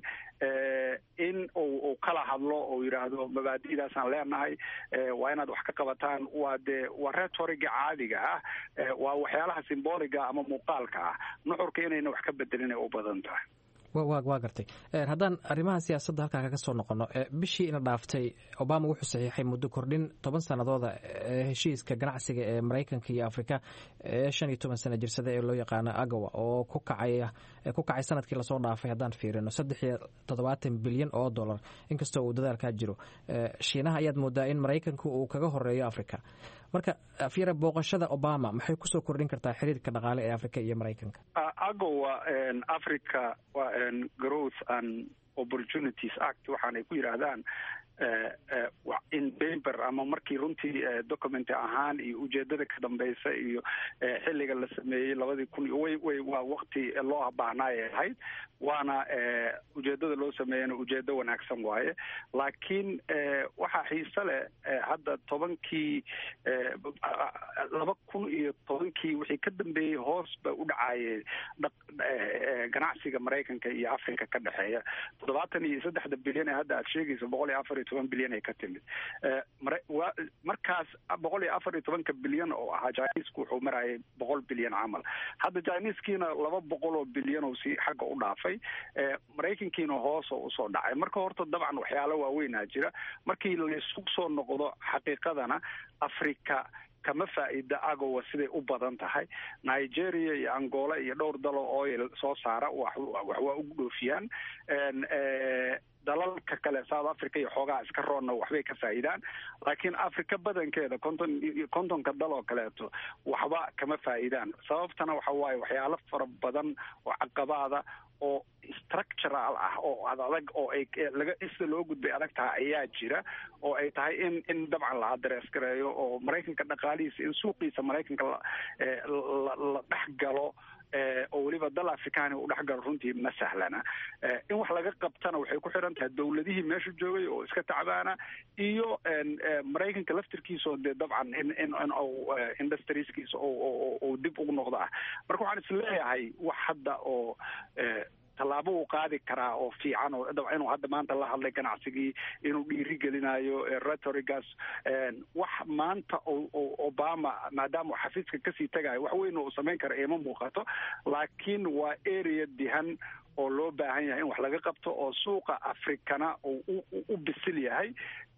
in uu kala hadlo oo yidhaahdo mabaadi'daasaan leenahay waa inaad wax ka qabataan waa dee waa retoriga caadiga ah waa waxyaalaha simboliga ama muuqaalka ah nuxurka inayna wax ka bedelin ay u badan tahay waa gartay haddaan arrimaha siyaasadda halkaa kaga soo noqono bishii ina dhaaftay obama wuxuu saxiixay muddo kordhin toban sanadooda heshiiska ganacsiga ee maraykanka iyo afrika ee shan iyo toban sana jirsada ee loo yaqaano agawa oo ku kacay ku kacay sanadkii lasoo dhaafay haddaan fiirino saddex iyo toddobaatan bilyan oo dollar inkastoo uu dadaalkaa jiro shiinaha ayaad moodaa in maraykanka uu kaga horeeyo africa marka afyara booqashada obama maxay kusoo kordhin kartaa xiriirka dhaqaale ee africa iyo maraykanka agowa africa growth and opportunities act waxaanay ku yidhaahdaan in paper ama markii runtii document ahaan iyo ujeedada ka dambeysa iyo xilliga la sameeyey labadii kun way way waa wakti loo baahnaayay ahayd waana ujeedada loo sameeyana ujeedo wanaagsan waaye laakiin waxaa xiise leh hadda tobankii laba kun iyo tobankii wixii ka dambeeyey hoos ba u dhacaayeen ganacsiga maraykanka iyo africa ka dhexeeya toddobaatan iyo saddexda bilyan ee hadda aad sheegaysa boqol iyo afar iyo toban bilyan ay ka timid markaas boqol iyo afar iyo tobanka bilyan oo ahaa chinisku wuxuu marayay boqol bilyan camal hadda chiniskiina laba boqol oo bilyan oo si xagga u dhaafay maraykankiina hoos oo usoo dhacay marka horta dabcan waxyaalo waaweynaa jira markii laisku soo noqdo xaqiiqadana africa kama faa'iida agowa siday u badan tahay nigeria iyo angola iyo dhowr dalo oil soo saara wax waa ugu dhoofiyaan dalalka kale south africa iyo xoogaha iska roonna waxbay ka faa'iidaan laakiin africa badankeeda konton kontonka dal oo kaleeto waxba kama faa'iidaan sababtana waxa waaye waxyaalo fara badan oo caqabaada oo structural ah oo adag oo ay laga sida loo gudbay adag tahay ayaa jira oo ay tahay in in dabcan la adrees gareeyo oo maraykanka dhaqaalihiisa in suuqiisa maraykanka la la dhex galo oo weliba dal afrikaani u dhex galo runtii ma sahlana in wax laga qabtana waxay ku xiran tahay dowladihii meesha joogay oo iska tacbaana iyo maraykanka laftirkiisa dee dabcan in in in industrieskiisa oo dib ugu noqdo ah marka waxaan isleeyahay wax hadda oo tallaabo uu qaadi karaa oo fiican oo inuu hadda maanta la hadlay ganacsigii inuu dhiiri gelinayo retorigas wax maanta obama maadaama uu xafiiska kasii tagayo wax weyn uu samayn kara ima muuqato laakiin waa area dihan oo loo baahan yahay in wax laga qabto oo suuqa afrikana uu u bisil yahay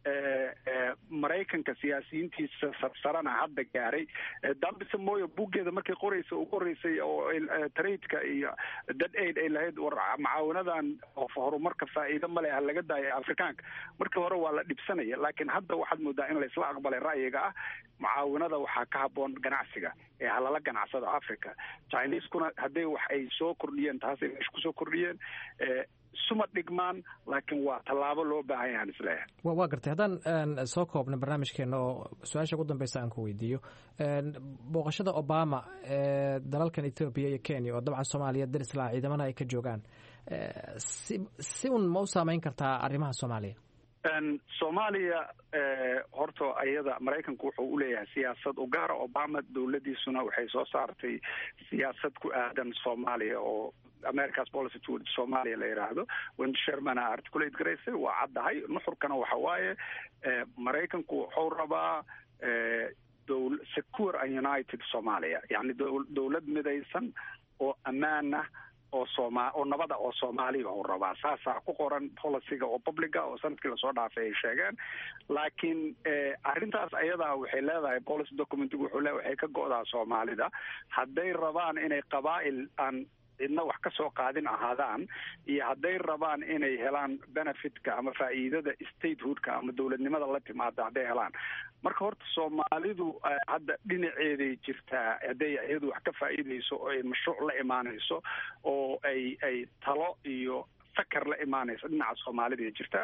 maraykanka siyaasiyiintiisa sarsarana hadda gaaray dambise mooyo buggeeda markay qoraysa ugu horeysay oo tradeka iyo dad aid ay lahayd war macaawinadan oo horumarka faa'iido male ha laga daayo afrikaanka markii hore waa la dhibsanaya laakiin hadda waxaad moodaa in laysla aqbalay ra'yiga ah mucaawinada waxaa ka haboon ganacsiga ee halala ganacsada africa chineskuna hadday wax ay soo kordhiyeen taasay meesha kusoo kordhiyeen suma dhigmaan laakiin waa tallaabo loo baahan yahan isleeyahay waa gartay haddaan soo koobna barnaamijkeena oo su-aasha ugu dambeysa aan ku weydiiyo booqashada obama ee dalalkan ethoobiya iyo kenya oo dabcan soomaaliya darislaa ciidamana ay ka joogaan si si un ma u saameyn kartaa arrimaha soomaaliya soomaaliya horta ayada maraykanku wuxuu uleeyahay siyaasad u gaara obama dowladiisuna waxay soo saartay siyaasad ku aadan soomaaliya oo america's policy toward somalia la yidhaahdo wendy shermana articulate garaysay waa caddahay nuxurkana waxa waaye maraykanku wuxuu rabaa dowl secure and united somalia yani dowlad midaysan oo ammaanah oo sooma oo nabada oo soomaaliya uu rabaa saasaa ku qoran policyga oo publica oo sanadkii lasoo dhaafay ay sheegeen laakiin arrintaas ayadaa waxay leedahay policy documentigu wuxuu le waxay ka go'daa soomaalida hadday rabaan inay qabaa'il aan cidna wax ka soo qaadin ahaadaan iyo hadday rabaan inay helaan benefitka ama faa'iidada statehoodka ama dowladnimada la timaada hadday helaan marka horta soomaalidu hadda dhinaceeday jirtaa hadday iyadu wax ka faa'iidayso oo ay mashruuc la imaanayso oo ay ay talo iyo fakar la imaanayso dhinaca soomaalida jirtaa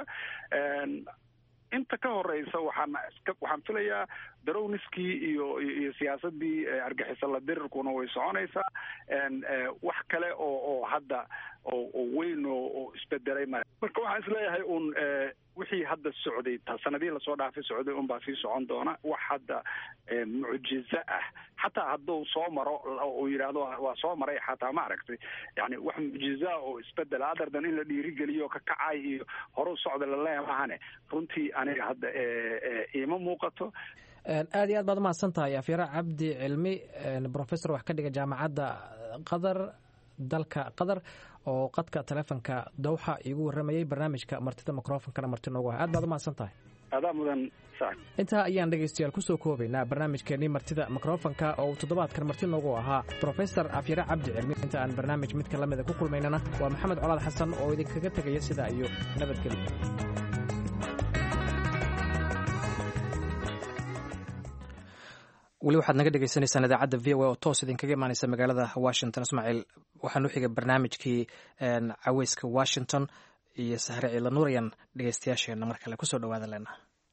inta ka horeysa waxaan waxaan filayaa darowniskii iyo iyo siyaasadii argixisa la dirirkuna way soconaysaa wax kale oo oo hadda oo weyn oo isbedelay ma marka waxaan isleeyahay un wixii hadda socday sanadihii lasoo dhaafay socday unbaa sii socon doona wax hadda mucjizo ah xataa hadduu soo maro uu yidhaahdo waa soo maray xataa ma aragtay yani wax mucjiza oo isbedela adardan in la dhiirigeliyo ka kacay iyo horu socda laleeya mahane runtii aniga hadda iima muuqato aad iyo aad baad umahadsan tahay afyara cabdi cilmi professor wax ka dhiga jaamacadda qatar dalka qatar oo qadka taleefonka dowxa iigu waramayay barnaamijka martida microfonkana marti noogu ah aad baad umahadsan tahay adaa mudan intaa ayaan dhegaystayaal kusoo koobaynaa barnaamijkeenii martida mikrofonka oo uu toddobaadkan marti noogu ahaa profesor afyare cabdi cilmi inta aan barnaamij midka lamida ku kulmaynana waa maxamed colaad xasan oo idinkaga tegaya sidaa iyo nabadgelyo weli waxaad naga dhegeysaneysaan idaacadda v o a oo toos idinkaga imaaneysa magaalada washington ismaaciil waxaan u xigay barnaamijkii caweyska washington iyo sahre ciila nuurayan dhegeystayaasheenna mar kale kusoo dhawaada leena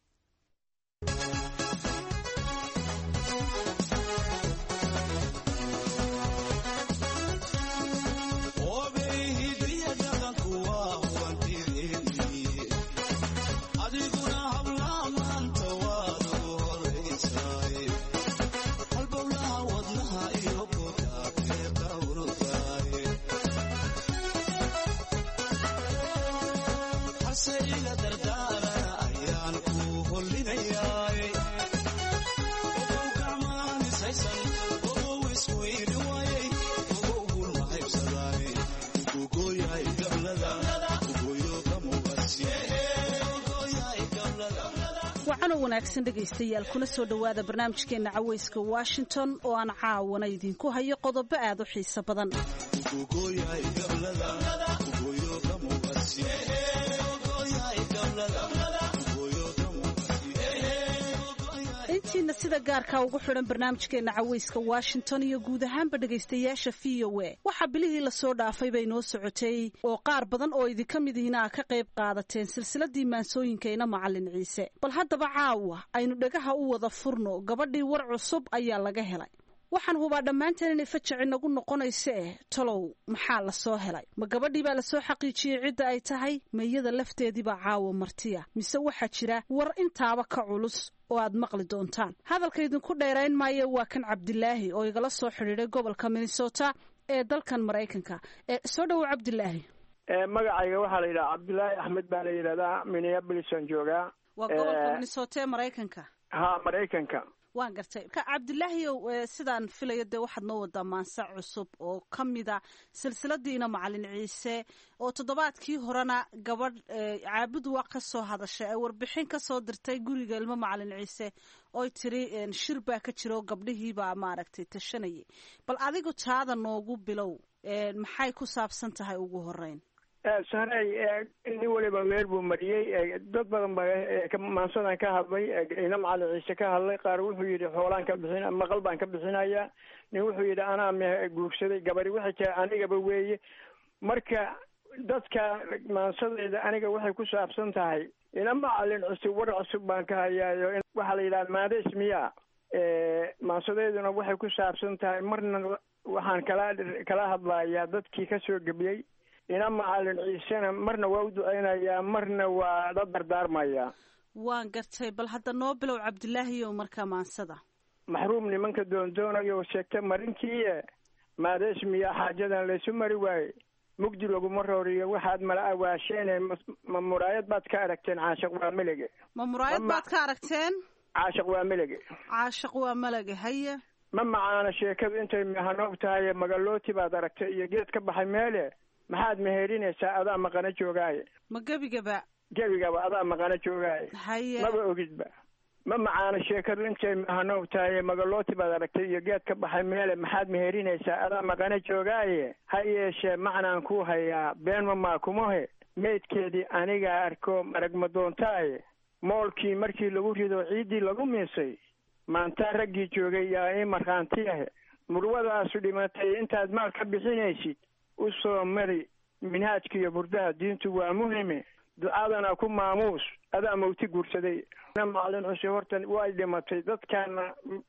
wacano wanaagsan dhegaystayaal kuna soo dhowaada barnaamijkeenna caweyska washington oo aan caawana idinku hayo qodobo aad u xiiso badan intiina sida sida gaarka ugu xidhan barnaamijkeena caweyska washington iyo guud ahaanba dhegaystayaasha v o a waxaa bilihii lasoo dhaafay bay noo socotay oo qaar badan oo idinka mid ihina a ka qayb qaadateen silsiladii maansooyinkayna macalin ciise bal haddaba caawa aynu dhagaha u wada furno gabadhii war cusub ayaa laga helay waxaan hubaa dhammaanteen inay fajaci nagu noqonayso eh talow maxaa lasoo helay ma gabadhii baa lasoo xaqiijiyey cidda ay tahay ma iyada lafteediibaa caawa martiya mise waxaa jira war intaaba ka culus oo aad maqli doontaan hadalka idinku dheerayn maayo waa kan cabdilaahi oo igala soo xidhiiday gobolka minnesota ee dalkan maraykanka soo dhowow cabdilaahi magacayga waxaa la yidhaha cabdilaahi axmed baa la yidhahdaa minneabolisaan joogaa waa gobolka minnesota ee maraykanka ha maraykanka waan gartay ka cabdilaahiyow sidaan filayo dee waxaad noo wadaa maanse cusub oo ka mida silsiladiina macalin ciise oo toddobaadkii horena gabadh caabud waa ka soo hadashay ay warbixin ka soo dirtay guriga ilmo macalin ciise oy tiri shir baa ka jira oo gabdhihiibaa maaragtay tashanayay bal adigu taada noogu bilow maxay ku saabsan tahay ugu horeyn saray nin waliba weer buu mariyey dad badan baa maansadan ka hadlay ina macalin ciise ka hadlay qaar wuxuu yidhi xoolaan ka bixin maqal baan ka bixinayaa nin wuxuu yidhi anaa me guursaday gabari waxay tahay anigaba weeye marka dadka maansadayda aniga waxay ku saabsan tahay ina macalin cusub war cusub baan ka hayaayo waxaa la yidhaha maades miya maansadeyduna waxay ku saabsan tahay marna waxaan kala kala hadlayaa dadkii kasoo gebiyey ina macalin ciisena marna waa u duceynayaa marna waa la dardaarmayaa waan gartay bal hadda noo bilow cabdilaahiyow markaa maansada maxruum nimanka doondoonayo sheegta marinkiie maadees miyaa xaajadan laysu mari waaye mugdi laguma rooriyo waxaad mala awaasheene ma muraayad baad ka aragteen caashiq waa melege ma muraayad baad ka aragteen caashiq waa melege caashiq waa melege haye ma macaana sheekadu intay mahanoob tahay magalooti baad aragtay iyo geed ka baxay meele maxaad meheerinaysaa adaa maqana joogaaye ma gebigaba gebigaba adaa maqana joogaaye haye maba ogidba ma macaana sheekadu intay mahanoob tahay magalooti baad aragtay iyo geed ka baxay meele maxaad meherinaysaa adaa maqana joogaaye ha yeeshee macnaan ku hayaa been ma maakumohe meydkeedii anigaa arko marag ma doontaaye moolkii markii lagu rido ciiddii lagu miisay maantaa raggii joogay yaa ii markhaantiyahe murwadaasu dhimatay intaad maal ka bixinaysid u soo mari minhaajka iyo burdaha diintu waa muhime ducadana ku maamuus adaa mawti guursaday na macalin cuse horta way dhimatay dadkaana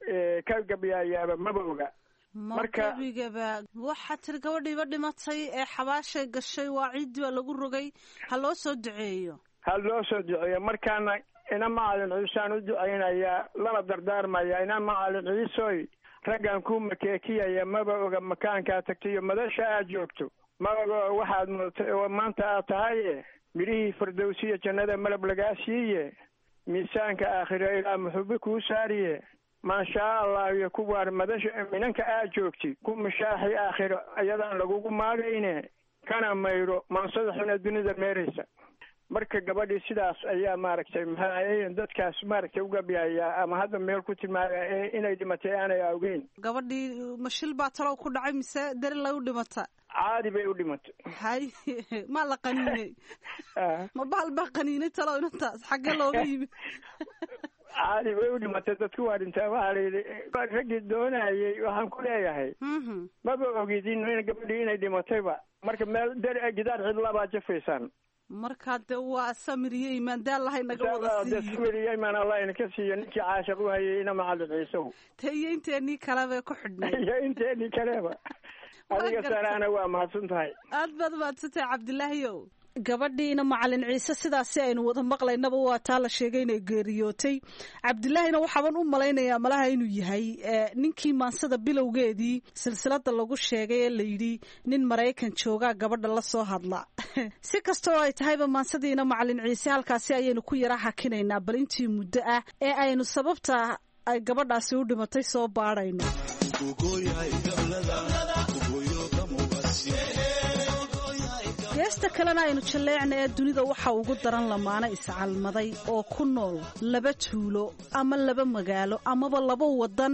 ka gabyaayaaba maba oga marka gebigaba waxaa tiri gabadhiiba dhimatay ee xabaashay gashay waa ciiddii baa lagu rogay ha loo soo duceeyo ha loo soo duceeyo markaana ina macalin ciisaan u ducaynayaa lana dardaarmaya ina macalin ciisoy raggan ku makeekiyaya maba oga makaankaa tagtay iyo madasha aad joogto ma oga waxaad mudatay oo maanta aad tahaye midhihii fardowsiya jannada malab lagaa siiye miisaanka aakhiro ilaa muxube kuu saariye maashaa allah iyo kuwaan madasha minanka aad joogtid ku mashaaxi aakhiro ayadaan lagugu maagayne kana mayro maansada xuna dunida meeraysa marka gabadhii sidaas ayaa maaragtay maxaa dadkaas maaragtay ugabyaya ama hadda meel ku tilmaamaya inay dhimatay aanay awgeyn gabadhii mashil baa talow ku dhacay mise dari lay u dhimata caadi bay u dhimatay hay maa la qaniinay ma bahal baa qaniinay talow inantaas xagge looga yimi caadi bay u dhimatay dadku waa dhintaa waxaa layidhi raggii doonayay waxaan ku leeyahay maba ogidin gabadhii inay dhimatayba marka meel dar gidaar cidlabaa jafaysaan markaa de waa samir iyo imaan daal lahay naga wada siiyo samir iyo imaan allah inaka siiyo ninkii caashiq u hayay ina macalin ciisow te iyo inteenii kaleba ku xidhnay iyo inteenii kaleba adiga saraana waa mahadsan tahay aad baad mahadsantahay cabdilaahiyow gabadhiina macalin ciise sidaasi aynu wada maqlaynaba waa taa la sheegay inay geeriyootay cabdilaahina waxaaban u malaynayaa malaha inuu yahay ninkii maansada bilowgeedii silsilada lagu sheegay ee layidhi nin maraykan joogaa gabadha la soo hadla si kastoo ay tahayba maansadiina macalin ciise halkaasi ayaynu ku yara hakinaynaa bal intii muddo ah ee aynu sababta ay gabadhaasi u dhimatay soo baadhayno geesta kalena aynu jalleecna ee dunida waxa ugu daran lamaano iscalmaday oo ku nool laba tuulo ama laba magaalo amaba laba wadan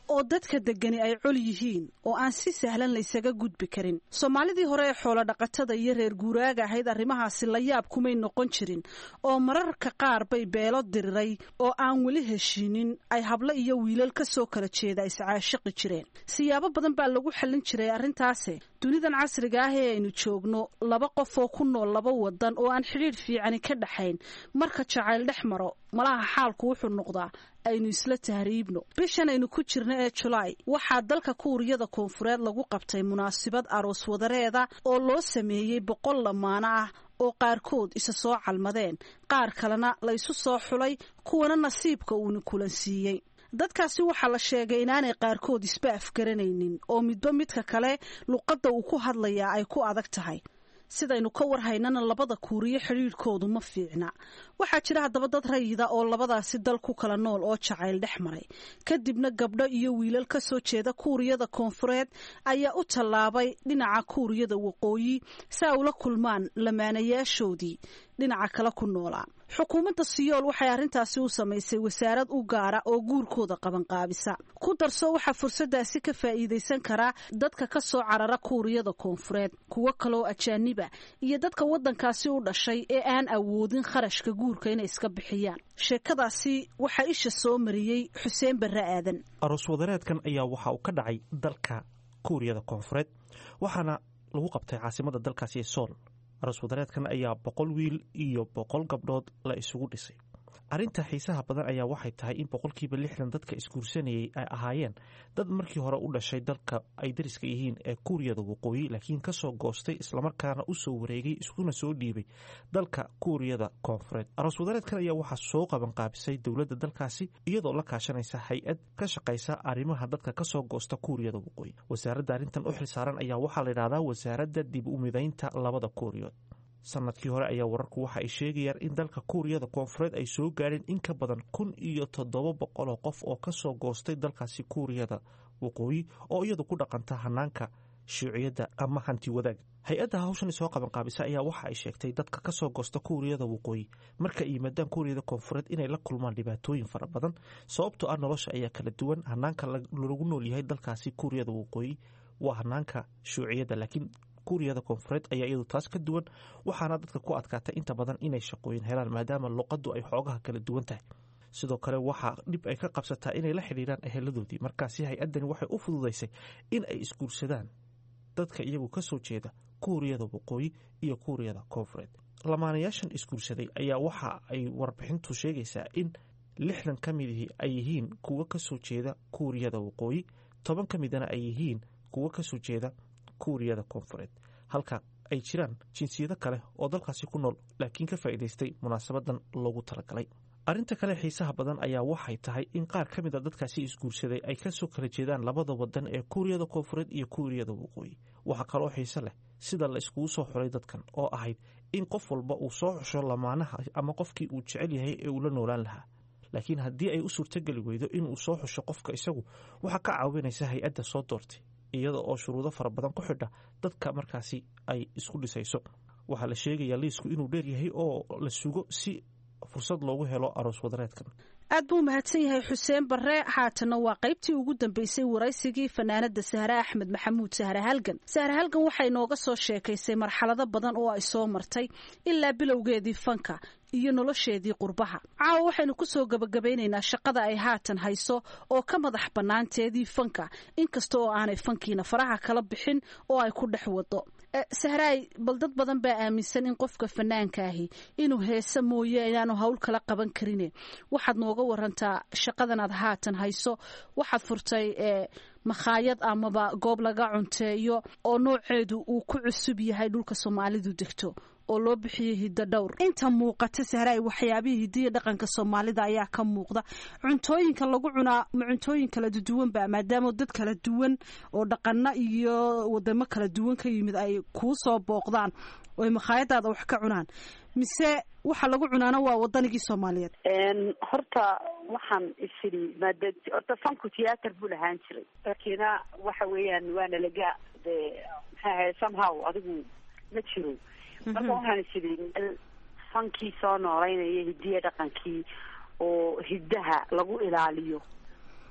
oo dadka degani ay col yihiin oo aan si sahlan laysaga gudbi karin soomaalidii hore ee xoolo dhaqatada iyo reer guuraaga ahayd arrimahaasi la yaab kumay noqon jirin oo mararka qaar bay beelo diriray oo aan weli heshiinin ay hablo iyo wiilal ka soo kala jeeda iscaashiqi jireen siyaabo badan baa lagu xallin jiray arrintaasi dunidan casriga ah ee aynu joogno laba qof oo ku nool laba wadan oo aan xidhiidh fiicani ka dhaxayn marka jacayl dhex maro malaha xaalku wuxuu noqdaa aynu isla tahriibno bishan aynu ku jirno ee julaay waxaa dalka kuuriyada koonfureed lagu qabtay munaasabad aroos wadareeda oo loo sameeyey boqol lamaano ah oo qaarkood isa soo calmadeen qaar kalena la isu soo xulay kuwana nasiibka uuna kulansiiyey dadkaasi waxaa la sheegay inaanay qaarkood isba afgaranaynin oo midba midka kale luqadda uu ku hadlayaa ay ku adag tahay sidaynu ka warhaynana labada kuuriyo xidhiidhkoodu ma fiicna waxaa jira haddaba dad rayida oo labadaasi dal ku kala nool oo jacayl dhex maray kadibna gabdho iyo wiilal ka soo jeeda kuuriyada koonfureed ayaa u tallaabay dhinaca kuuriyada waqooyi si ay ula kulmaan lamaanayaashoodii dhinaca kale ku noolaa xukuumadda siyool waxay arrintaasi u samaysay wasaarad u gaara oo guurkooda qabanqaabisa ku darso waxaa fursadaasi ka faa'iidaysan karaa dadka ka soo carara kuuriyada koonfureed kuwo kaloo ajaaniba iyo dadka waddankaasi u dhashay ee aan awoodin kharashka guurka inay iska bixiyaan sheekadaasi waxaa isha soo mariyey xuseen barre aadan aroos wadareedkan ayaa waxa uu ka dhacay dalka kuuriyada koonfureed waxaana lagu qabtay caasimada dalkaasi ee sool aroos wadareedkan ayaa boqol wiil iyo boqol gabdhood la isugu dhisay arrinta xiisaha badan ayaa waxay tahay in boqolkiiba lixdan dadka isguursanayay ay ahaayeen dad markii hore u dhashay dalka ay dariska yihiin ee kuuriyada waqooyi laakiin kasoo goostay islamarkaana u soo wareegay iskuna soo dhiibay dalka kuuriyada koonfureed aroos wadareedkan ayaa waxaa soo qabanqaabisay dowladda dalkaasi iyadoo la kaashanaysa hay-ad ka shaqaysa arrimaha dadka kasoo goosta kuuriyada waqooyi wasaaradda arrintan u xilsaaran ayaa waxaa la yidhahdaa wasaaradda dib u midaynta labada kuuriyood sanadkii hore ayaa wararku waxa ay sheegayaan in dalka kuuriyada koonfureed ay soo gaadheen in ka badan kun iyo toddoba boqoloo qof oo kasoo goostay dalkaasi kuuriyada waqooyi oo iyadu ku dhaqanta hanaanka shuuciyadda ama hanti wadaag hay-adda hawshan soo qabanqaabisa ayaa waxa ay sheegtay dadka kasoo goosta kuuriyada waqooyi marka ay yimaadaan kuuriyada koonfureed inay la kulmaan dhibaatooyin fara badan sababtoo ah nolosha ayaa kala duwan hanaanka lagu nool yahay dalkaasi kuuriyada waqooyi waa hanaanka shuuciyadda laakiin kuuriyada koonfureed ayaa iyadu taas ka duwan waxaana dadka ku adkaatay inta badan inay shaqooyin helaan maadaama luqaddu ay xoogaha kala duwan tahay sidoo kale waxaa dhib ay ka qabsataa inay la xidhiiraan eheladoodii markaasi hay-addani waxay u fududaysay in ay isguursadaan dadka iyagu ka soo jeeda kuuriyada waqooyi iyo kuuriyada koonfureed lamaanayaashan isguursaday ayaa waxa ay warbixintu sheegaysaa in lixdan ka midihii ay yihiin kuwo ka soo jeeda kuuriyada waqooyi toban ka midana ay yihiin kuwo ka soo jeeda kuuriyada koonfureed halka ay jiraan jinsiyado kale oo dalkaasi ku nool laakiin ka faa'iidaystay munaasabadan loogu talagalay arrinta kale xiisaha badan ayaa waxay tahay in qaar ka mid a dadkaasi isguursaday ay kasoo kala jeedaan labada wadan ee kuuriyada koonfureed iyo kuuriyada waqooyi waxaa kaloo xiise leh sida la iskugu soo xulay dadkan oo ahayd in qof walba uu soo xusho lamaanaha ama qofkii uu jecel yahay ee uu la noolaan lahaa laakiin haddii ay u suurtogeli weydo inuu soo xusho qofka isagu waxaa ka caawinaysa hay-adda soo doortay iyada oo shuruudo fara badan ku xidha dadka markaasi ay isku dhisayso waxaa la sheegayaa liisku inuu dheeryahay oo la sugo si fursad loogu helo aroos wadareedkan aad buu mahadsan yahay xuseen barre haatanna waa qaybtii ugu dambeysay waraysigii fanaanada sahre axmed maxamuud sahre halgan sahre halgan waxay nooga soo sheekaysay marxalado badan oo ay soo martay ilaa bilowgeedii fanka iyo nolosheedii qurbaha caawa waxaynu ku soo gebagabaynaynaa shaqada ay haatan hayso oo ka madax bannaanteedii fanka inkasta oo aanay fankiina faraha kala bixin oo ay ku dhex wado sahraay bal dad badan baa aaminsan in qofka fanaanka ahi inuu heese mooye inaanu hawl kala qaban karine waxaad nooga warantaa shaqadan aad haatan hayso waxaad furtay makhaayad amaba goob laga cunteeyo oo nooceedu uu ku cusub yahay dhulka soomaalidu degto oo loo bixiyey hiddo dhowr inta muuqata sahraay waxyaabihii hidiya dhaqanka soomaalida ayaa ka muuqda cuntooyinka lagu cunaa ma cuntooyin kala duwanba maadaama dad kala duwan oo dhaqano iyo wadamo kala duwan ka yimid ay kuu soo booqdaan oo ay makhaayadaada wax ka cunaan mise waxa lagu cunaana waa wadanigii soomaaliyeed horta waxaan isiri maada horta fanku theater buu lahaan jiray lakiina waxa weeyaan waana laga de maxaa ahayd somehow adigu ma jiro marka waxaan isiri meel fankii soo nooleynaya hidiya dhaqankii oo hiddaha lagu ilaaliyo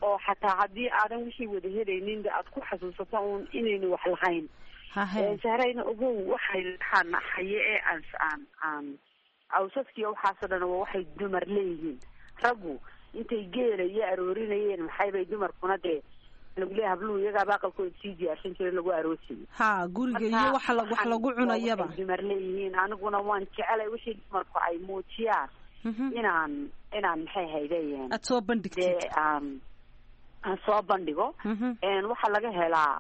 oo xataa haddii aadan wixii wada helaynin aad ku xasuusato uun inaynu wax lahayn sahrayna ogow waxay waxaan haye ee aan aan aan awsaskiiyo waxaasoo dhan waa waxay dumar leeyihiin raggu intay geela iyo aroorinayeen maxaybay dumarkuna dee lagu leeyahay habluhu iyagaaba aqalkooda sii diyaarsan jiray lagu aroosayay ha guriga iyo waxa la wax lagu cunayaba waxay dumar leeyihiin aniguna waan jecelay wixii dumarku ay muujiyaan inaan inaan maxay haydeen aad soo bandhigtid dee aan aan soo bandhigo waxaa laga helaa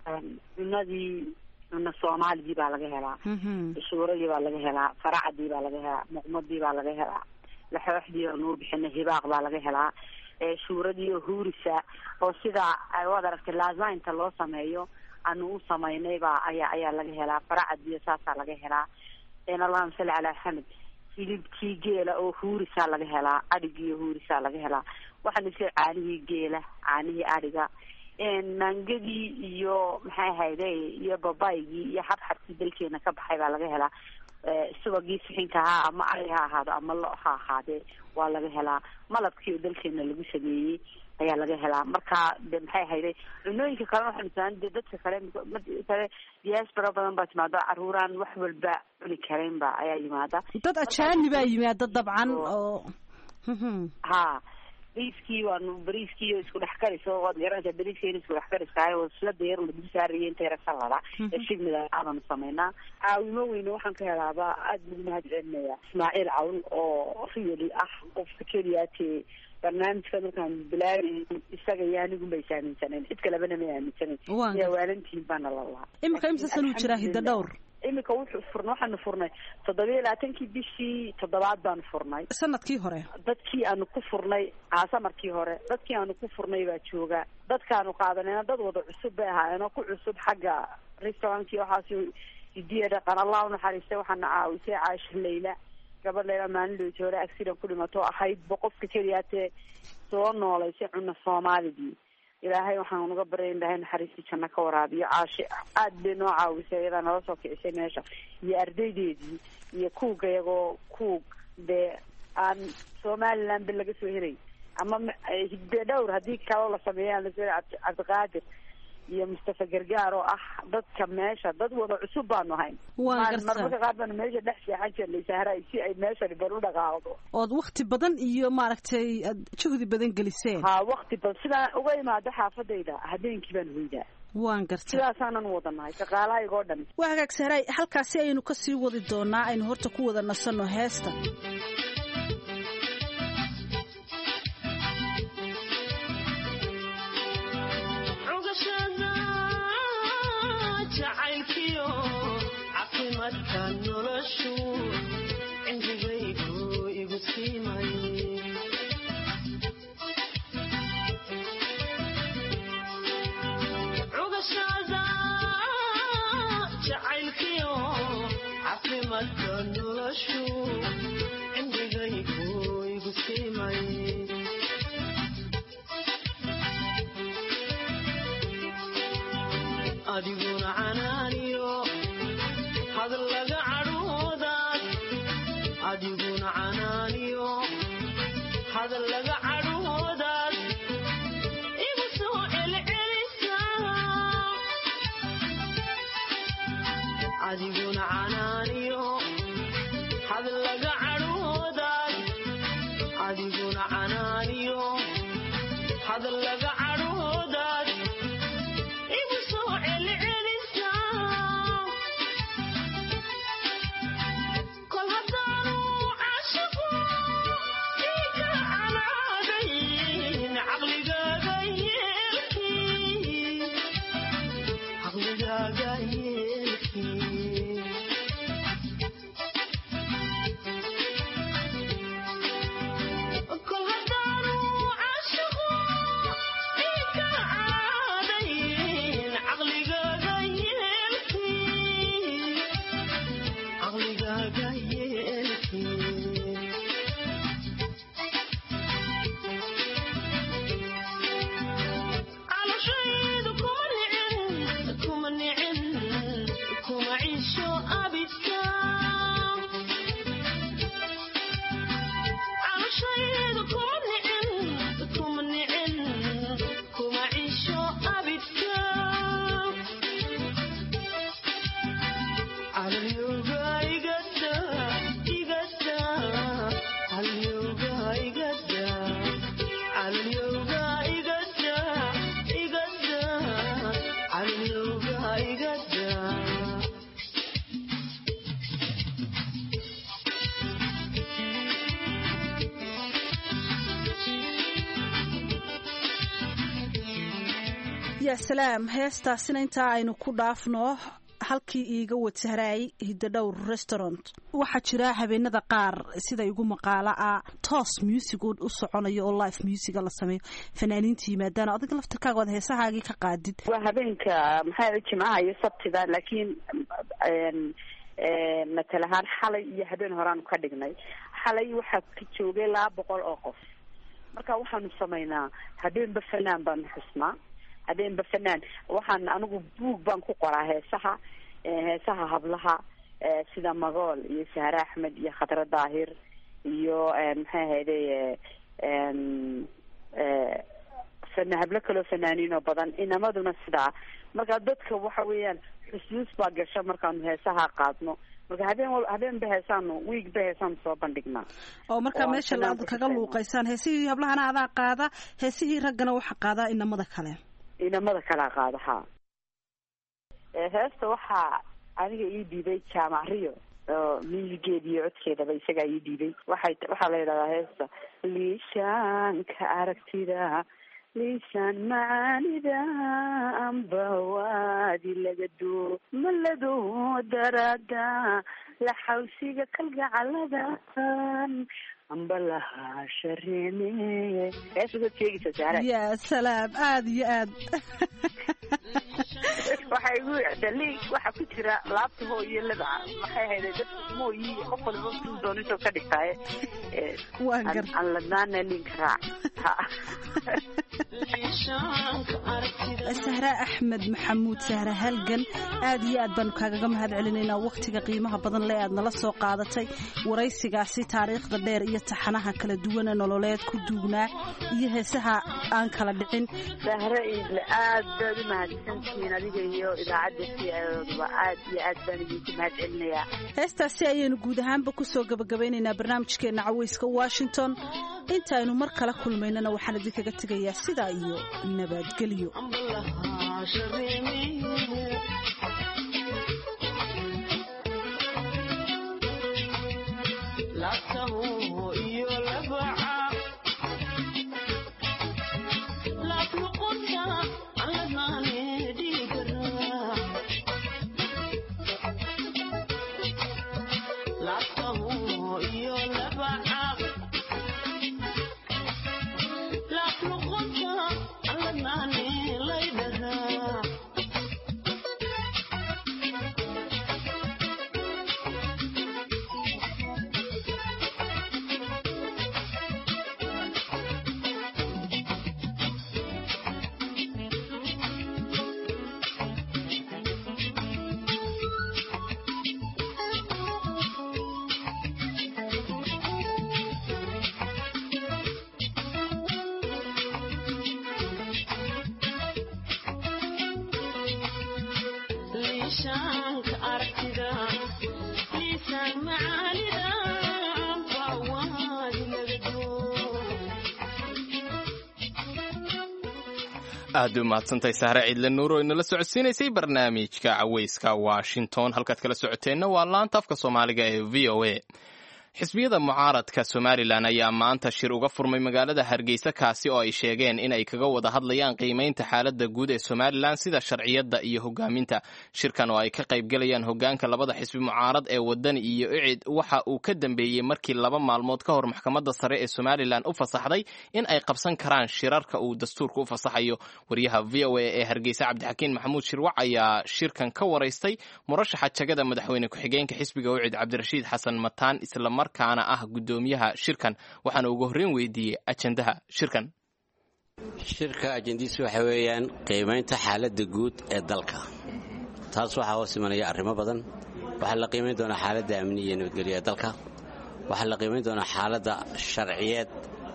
cunadii cuna soomaaligii baa laga helaa shuuradii baa laga helaa faracadii baa laga helaa muqmadii baa laga helaa laxooxdii oo nuu bixina hibaaq baa laga helaa shuuradii oo huurisa oo sidaa waad aragtay lazainta loo sameeyo aanu u samaynay baa ayaa ayaa laga helaa faracadiyo saasaa laga helaa allahuma salli calaa maxamed hilibkii geela oo huurisaa laga helaa adhigii oo huurisaa laga helaa waxaana sida caanihii geela caanihii adhiga mangadii iyo maxay ahayde iyo babaygii iyo xabxabkii dalkeena ka baxay baa laga helaa subagii sixinka ahaa ama ari ha ahaado ama lo ha ahaadee waa laga helaa malabkii oo dalkeena lagu sameeyey ayaa laga helaa marka de maxay ahayde cunooyinka kalena waxaa misalan de dadka kale kale diaspora badan baa timaada caruuraan wax walba cuni karayn ba ayaa yimaada dad ajaani baa yimaada dabcan oo ha bariiskii waanu bariiskii isku dhex kariso waad garanaysaa bariiska in isku dhex kariskaayo waslada yar lagu saaraya inta yara salada ee shigmida aadanu samaynaa caawimo weyne waxaan ka helaaba aada lagu mahad celinaya ismaaciil cawl oo really ah qofka keliyaatee barnaamijka markaan bilaabay isaga iyo anigun bay saaminsaneen cid kalebana may aaminsanayn yaa waalantihin baana la lahaa imika imsa sanuu jiraa hidda dhowr imika wuxuu furnay waxaanu furnay toddobiya labaatankii bishii toddobaad baanu furnay sanadkii hore dadkii aanu ku furnay aasamarkii hore dadkii aanu ku furnay baa jooga dadkaanu qaadanayna dad wada cusub bay ahaayeenoo ku cusub xagga restaurantkii waxaas hidiya dhaqan allah unaxariistay waxaana caawisay caasho layla gabadh layla maalin dhowti hore accident ku dhimato ahayd ba qofka keliyaatee soo noolaysay cuna soomaaligii ilaahay waxaan uga baryay in ilaahay naxariistii janno ka waraabiyo caashe aad bay noo caawisay iyadaa nala soo kicisay meesha iyo ardaydeedii iyo kuuga iyagoo kuug dee aan somaliland ba laga soo helay ama hidbe dhowr haddii kaloo la sameeya aan lasoo helay cabdiqaadir iyo mustafa gargaar oo ah dadka meesha dad wada cusub baanu hayn marmarka qaar baanu meesha dhex seexan jirnay sahra si ay meeshani bal u dhaqaaqdo ood wakti badan iyo maaragtay aad juhdi badan geliseen ha wakti badan sidaan uga imaado xaafadayda habeenkii baan hoydaa waan gartay sidaasaanan wadanahay shaqaalahayga oo dhan waa hagaag sahraay halkaasi aynu kasii wadi doonaa aynu horta ku wada nasanno heesta adiguna canaaniyo hadal laga cadhoodaad adiguna canaaniyo hadal laga cadhoodaad igu soo celcelisa adiguna canaaniyo hadal laga cadhoodaad adiguna canaaniyo hadal laga cadhoodaad igu soo celcelisa kol haddaanu caashiqu dhiiga canaadayn caqligaaga yeelkii caqligaaga yeelkii kol haddaanu caashiqu dhiiga canaadayn caqligaaga yeelkii caqligaaga yeelkii calashaydu kuma nicin kuma nicin yaa salaam heestaasina intaa aynu ku dhaafno halkii iiga watahraay hidadhowr restaurant waxaa jira habeenada qaar sida igu maqaalo ah toos music u soconayo oo live musica la sameeyo fanaaniinta yimaadaan adiga laftirkaaga waad heesahaagii ka qaadid waa habeenka maxaa jimcaha iyo sabtida laakiin matal ahaan xalay iyo habeen horeaanu ka dhignay xalay waxaa ka joogay laba boqol oo qof marka waxaanu samaynaa habeenba fanaan baanu xusnaa habeenba fanaan waxaan anigu buug baan ku qoraa heesaha heesaha hablaha sida magool iyo sahre axmed iyo khadre daahir iyo maxay ahayday fana hablo kaloo fanaaniin oo badan inamaduna sidaa marka dadka waxa weeyaan xusuus baa gasha markaanu heesaha qaadno marka habeen wal habeenba heesaanu wiigba heesaanu soo bandhignaa oo markaa Oo meesha fanaanka aad kaga ka luuqaysaan heesihii hablahana adaa qaada heesihii raggana waxaa qaadaa inamada kale inamada kalaa qaada ha heesta waxaa aniga ii dhiibay jaamac rio oo muusigeeda iyo codkeedaba isagaa ii dhiibay waxay waxaa la yidhahdaa heesta liishaanka aragtida liishaan macaanida amba waadi laga doo malado daraada la xawsiga kalgacaladan amba lahaa shareene heesta dad sheegaysa saara yaa salaam aada iyo aad waxa igu dali waxa ku jira laabta hoo iyo laba maxay ahayde dadka mooyi qof walba suu dooniso ka dhigtaaye Waan gar- aan ladnaana linka raac Ha. sahra axmed maxamuud sahra halgan aad iyo aad baanu kaagaga mahad celinaynaa wakhtiga qiimaha badan le aad nala soo qaadatay waraysigaasi taariikhda dheer iyo taxanaha kala duwana nololeed ku duugnaa iyo heesaha aan kala dhicin sahre iidle aad baad u mahadsantihiin adiga iyo idaacadda si ayoodaba aad iyo aad baan idinku mahad celinayaa heestaasi ayaynu guud ahaanba kusoo gabagabaynaynaa barnaamijkeenna caweyska washington intaaynu mar kala kulmaynana waxaan idinkaga tegayaa sidaa iyo nabadgelyo aad u mahadsantahay sahre ciidle nuur oo inala socodsiinaysay barnaamijka caweyska washington halkaad kala socoteenna waa laanta afka soomaaliga ee v o a xisbiyada mucaaradka somalilan ayaa maanta shir uga furmay magaalada hargeysa kaasi oo ay sheegeen in ay kaga wada hadlayaan qiimaynta xaaladda guud ee somalilan sida sharciyadda iyo hogaaminta shirkan oo ay ka qaybgalayaan hogaanka labada xisbi mucaarad ee wadani iyo icid waxa uu ka dambeeyey markii laba maalmood ka hor maxkamadda sare ee somalilan u fasaxday in ay qabsan karaan shirarka uu dastuurka u fasaxayo wariyaha v o a ee hargeysa cabdixakiin maxamuud shirwac ayaa shirkan ka waraystay murashaxa jagada madaxweyne ku-xigeenka xisbiga ucid cabdirashiid xasan mataan islamarkaana ah guddoomiyaha shirkan waxaana ugu horreyn weydiiyey ajendaha shirkan shirka ajendiisu waxa weeyaan qiimaynta xaaladda guud ee dalka taas waxaa hoos imanaya arrimo badan waxaa la qiimayn doonaa xaaladda amni iyo nabadgelyo ee dalka waxaa la qiimayn doonaa xaaladda sharciyeed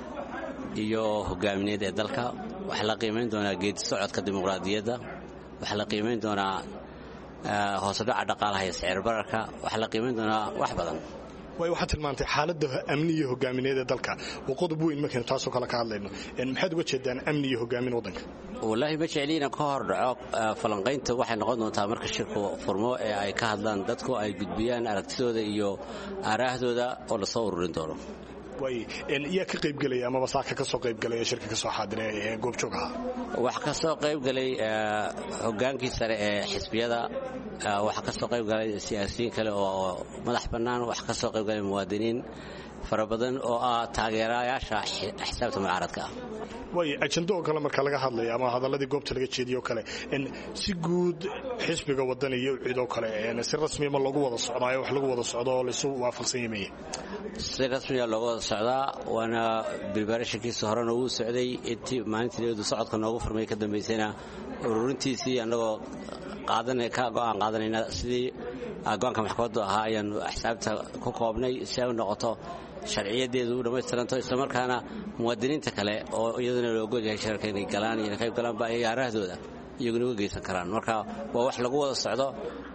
iyo hogaamineed ee dalka waxaa la qiimayn doonaa geedi socodka dimuqraadiyadda waxaa la qiimayn doonaa hoosedhaca dhaqaalaha iyo sicir bararka waxaa la qiimayn doonaa wax badan way waxaad tilmaantay xaaladda amni iyo hogaamineed ee dalka waa qodob weyn markaynu taasoo kale ka hadlayno maxaad uga jeedaan amni iyo hogaamin waddanka wallaahi ma jecli inaan ka hor dhaco falanqaynta waxay noqon doontaa marka shirku furmo ee ay ka hadlaan dadku ay gudbiyaan aragtidooda iyo aaraahdooda oo lasoo ururin doono waay yaa ka qaybgelaya amaba saaka ka soo qaybgelaya shirka ka soo xaadira ee goobjoog ahaa waxaa ka soo qayb galay hogaankii sare ee xisbiyada waxaa ka soo qayb galay siyaasiyiin kale oo madax bannaan waxaa ka soo qayb galay muwaadiniin fara badan oo ah taageerayaasha xisaabta mucaaradka ah waay ajando oo kale marka laga hadlaya ama hadalladii goobta laga jeediyo kale si guud xisbiga waddan iyo cid oo kale si rasmiya ma loogu wada socdaayo wax lagu wada socdo oo laysu waafaqsan yamaya si rasmiya looga wada socdaa waana bribarashankiisa horena wuu socday intii maalintii dawladdu socodka noogu furmay ka dambaysayna ururintiisii annagoo ka go'aan qaadanayna sidii go-aanka maxkamaddu ahaa ayaanu xisaabta ku koobnay si ay u noqoto sharciyadeedu u dhammaystiranto islamarkaana muwaadiniinta kale oo iyaduna la ogolyahay shirarka inay galaan iyo qayb galaanba ay aarahdooda iyaguna uga geysan karaan marka waa wax lagu wada socdo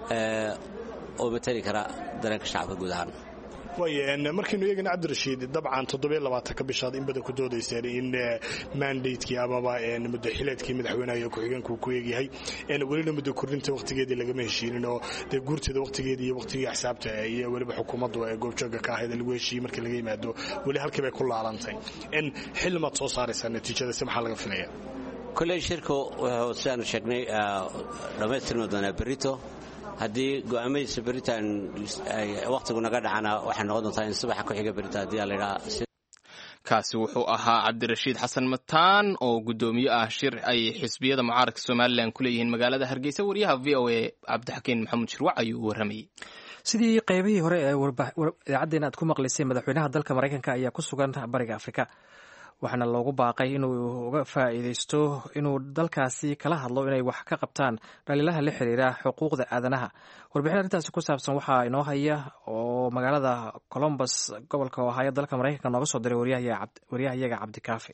oo matali kara dareenka shacabka guud ahaan waay markaynu eegana cabdirashiid dabcan toddobaatanka bishaad in badan ku doodayseen in mandatekii amaba muddaxileedkii madaxweynaha iyo ku-xigeenka uu ku eegyahay welina muddo kordhinta wakhtigeedii lagama heshiinin oo dee guurteeda wakhtigeedii iyo wakhtigii axsaabta iyo weliba xukuumaddu ee goobjooga ka ahayd lagu heshiiyey markii laga yimaado weli halkii bay ku laalantay xilmaad soo saaraysaa natiijadasi maxaa laga filaya kolley shirku wuxuu sidaanu sheegnay dhammaystirmi doonaa berito haddii go'aamadiisa beritaan wakhtigu naga dhacana waxay noqon doontaa in subaxa ku xiga berita haddii ladhaa kaasi wuxuu ahaa cabdirashiid xasan mataan oo guddoomiye ah shir ay xisbiyada mucaaradka somalilan ku leeyihiin magaalada hargeysa wariyaha v o a cabdixakiin maxamuud shirwac ayuu u warramayey sidii qaybihii hore ee idaacaddeena aad ku maqlaysay madaxweynaha dalka maraykanka ayaa ku sugan bariga afrika waxaana loogu baaqay inuu uga faa'iidaysto inuu dalkaasi kala hadlo inay wax ka qabtaan dhaliilaha la xiriira xuquuqda aadanaha warbixin arrintaasi ku saabsan waxaa inoo haya oo magaalada colombus gobolka ohaayo dalka maraykanka nooga soo diray waryahayaga cabdikaafi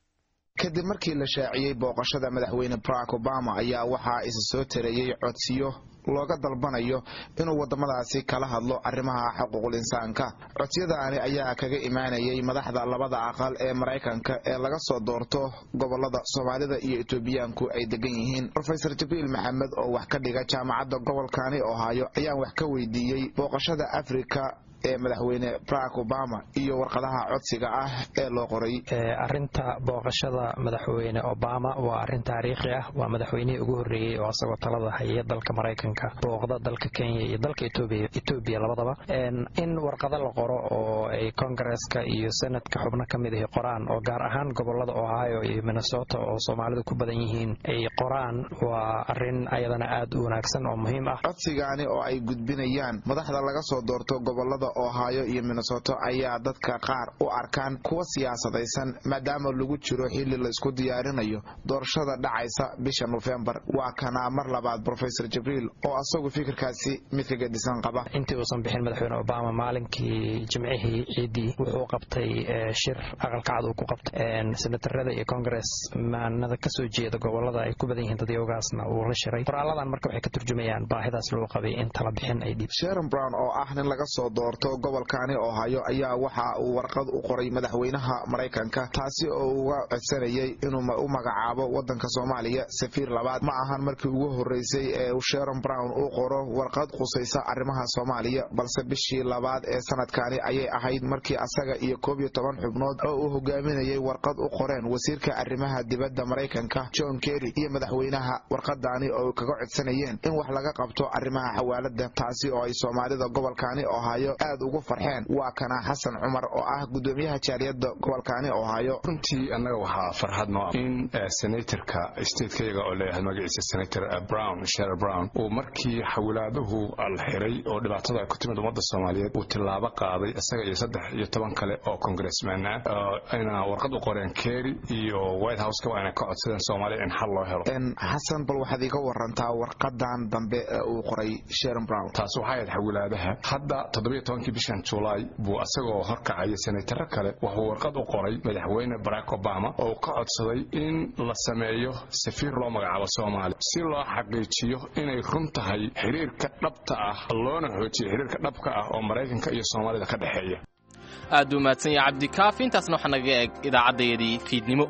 kadib markii la shaaciyey booqashada madaxweyne barack obama ayaa waxaa isa soo tareeyey codsiyo looga dalbanayo inuu waddamadaasi kala hadlo arrimaha xuquuqul insaanka codsiyadaani ayaa kaga imaanayay madaxda labada aqal ee maraykanka ee laga soo doorto gobolada soomaalida iyo etoobiyaanku ay degan yihiin rofeor jibriil maxamed oo wax ka dhiga jaamacadda gobolkani ohaayo ayaan wax ka weydiiyey booqashada afrika ee madaxweyne barack obama iyo warqadaha codsiga ah ee loo qoray arinta booqashada madaxweyne obama waa arin taariikhi ah waa madaxweynihii ugu horreeyey oo asagoo talada haya dalka maraykanka booqda dalka kenya iyo dalka etoobiya labadaba in warqado la qoro oo ay kongareska iyo senadka xubno ka mid ahi qoraan oo gaar ahaan gobolada ohio iyo minnesota oo soomaalidu ku badan yihiin ay qoraan waa arin ayadana aad u wanaagsan oo muhiim ah codsigaani oo ay gudbinayaan madaxda laga soo doorto gobolada ohio iyo minnesoto ayaa dadka qaar u arkaan kuwa siyaasadaysan maadaama lagu jiro xilli la isku diyaarinayo doorashada dhacaysa bisha nofembar waa kanaa mar labaad rofesor jibriil oo asagu fikirkaasi mid ka gedisan qaba intii uusan bixin madaxweyne obama maalinkii jimcihii ciidii wuxuu qabtay shir aqalkacad uu ku qabtay senatarada iyo congress maanada kasoo jeeda gobolada ay ku badan yihiin dadyoogaasna uu la shiray qoraaladan marka waxay ka turjumayaan baahidaas loo qabay in tala bixin ay dhiib sharon brown oo ah nin laga soo doorto gobolkani ohaayo ayaa waxa uu warqad u qoray madaxweynaha maraykanka taasi oo uga codsanayay inuu u magacaabo wadanka soomaaliya safiir labaad ma ahan markii ugu horeysay ee sharon brown uu qoro warqad khusaysa arrimaha soomaaliya balse bishii labaad ee sanadkani ayay ahayd markii asaga iyo koob iyo toban xubnood oo uu hogaaminayay warqad u qoreen wasiirka arrimaha dibadda maraykanka john kerry iyo madaxweynaha warqadaani oo kaga codsanayeen in wax laga qabto arrimaha xawaalada taasi oo ay soomaalida gobolkani ohaayo aad ugu farxeen waa kana xasan cumar oo ah gudoomiyaha jaaliyada gobolkani ohaayo runtii annaga waxaa farxad noo in senatorka statekeyaga oo leeyahay magaciisa senator brown sher brown uu markii xawilaaduhu la xiray oo dhibaatada ay ku timid ummadda soomaaliyeed uu tillaabo qaaday isaga iyo saddex iyo toban kale oo congressman ah ayna warqad u qoreen kerry iyo white houseka waa inay ka codsadeen soomaaliya in xal loo helo xasan bal waxaad iga warantaa warqadan dambe ee uu qoray sharon brown taas waxay ahayd xawilaadaha hadda toddobiyo tobankii bishan julaay buu asagoo horkacaya senataro kale wuxuu warqad u qoray madaxweyne barack obama oo ka codsaday in la sameeyo safiir loo magacaabo soomaaliya si loo xaqiijiyo inay run tahay xiriirka dhabta ah loona xoojiyo xiriirka dhabka ah oo maraykanka iyo soomaalida ka dhexeeya aad buu mahadsan yahay cabdikaafi intaasna waxaa naga eeg idaacaddayadii fiidnimo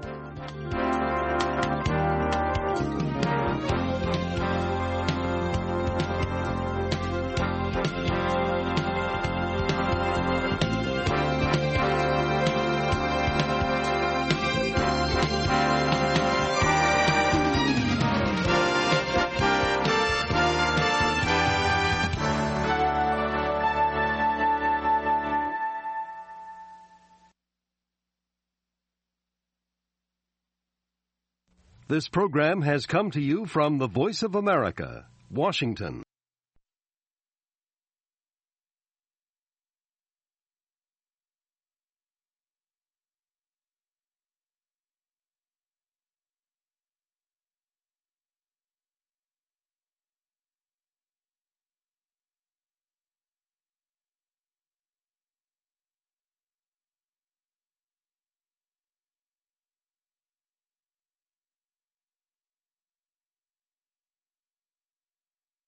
This program has come to you from the Voice of America, Washington.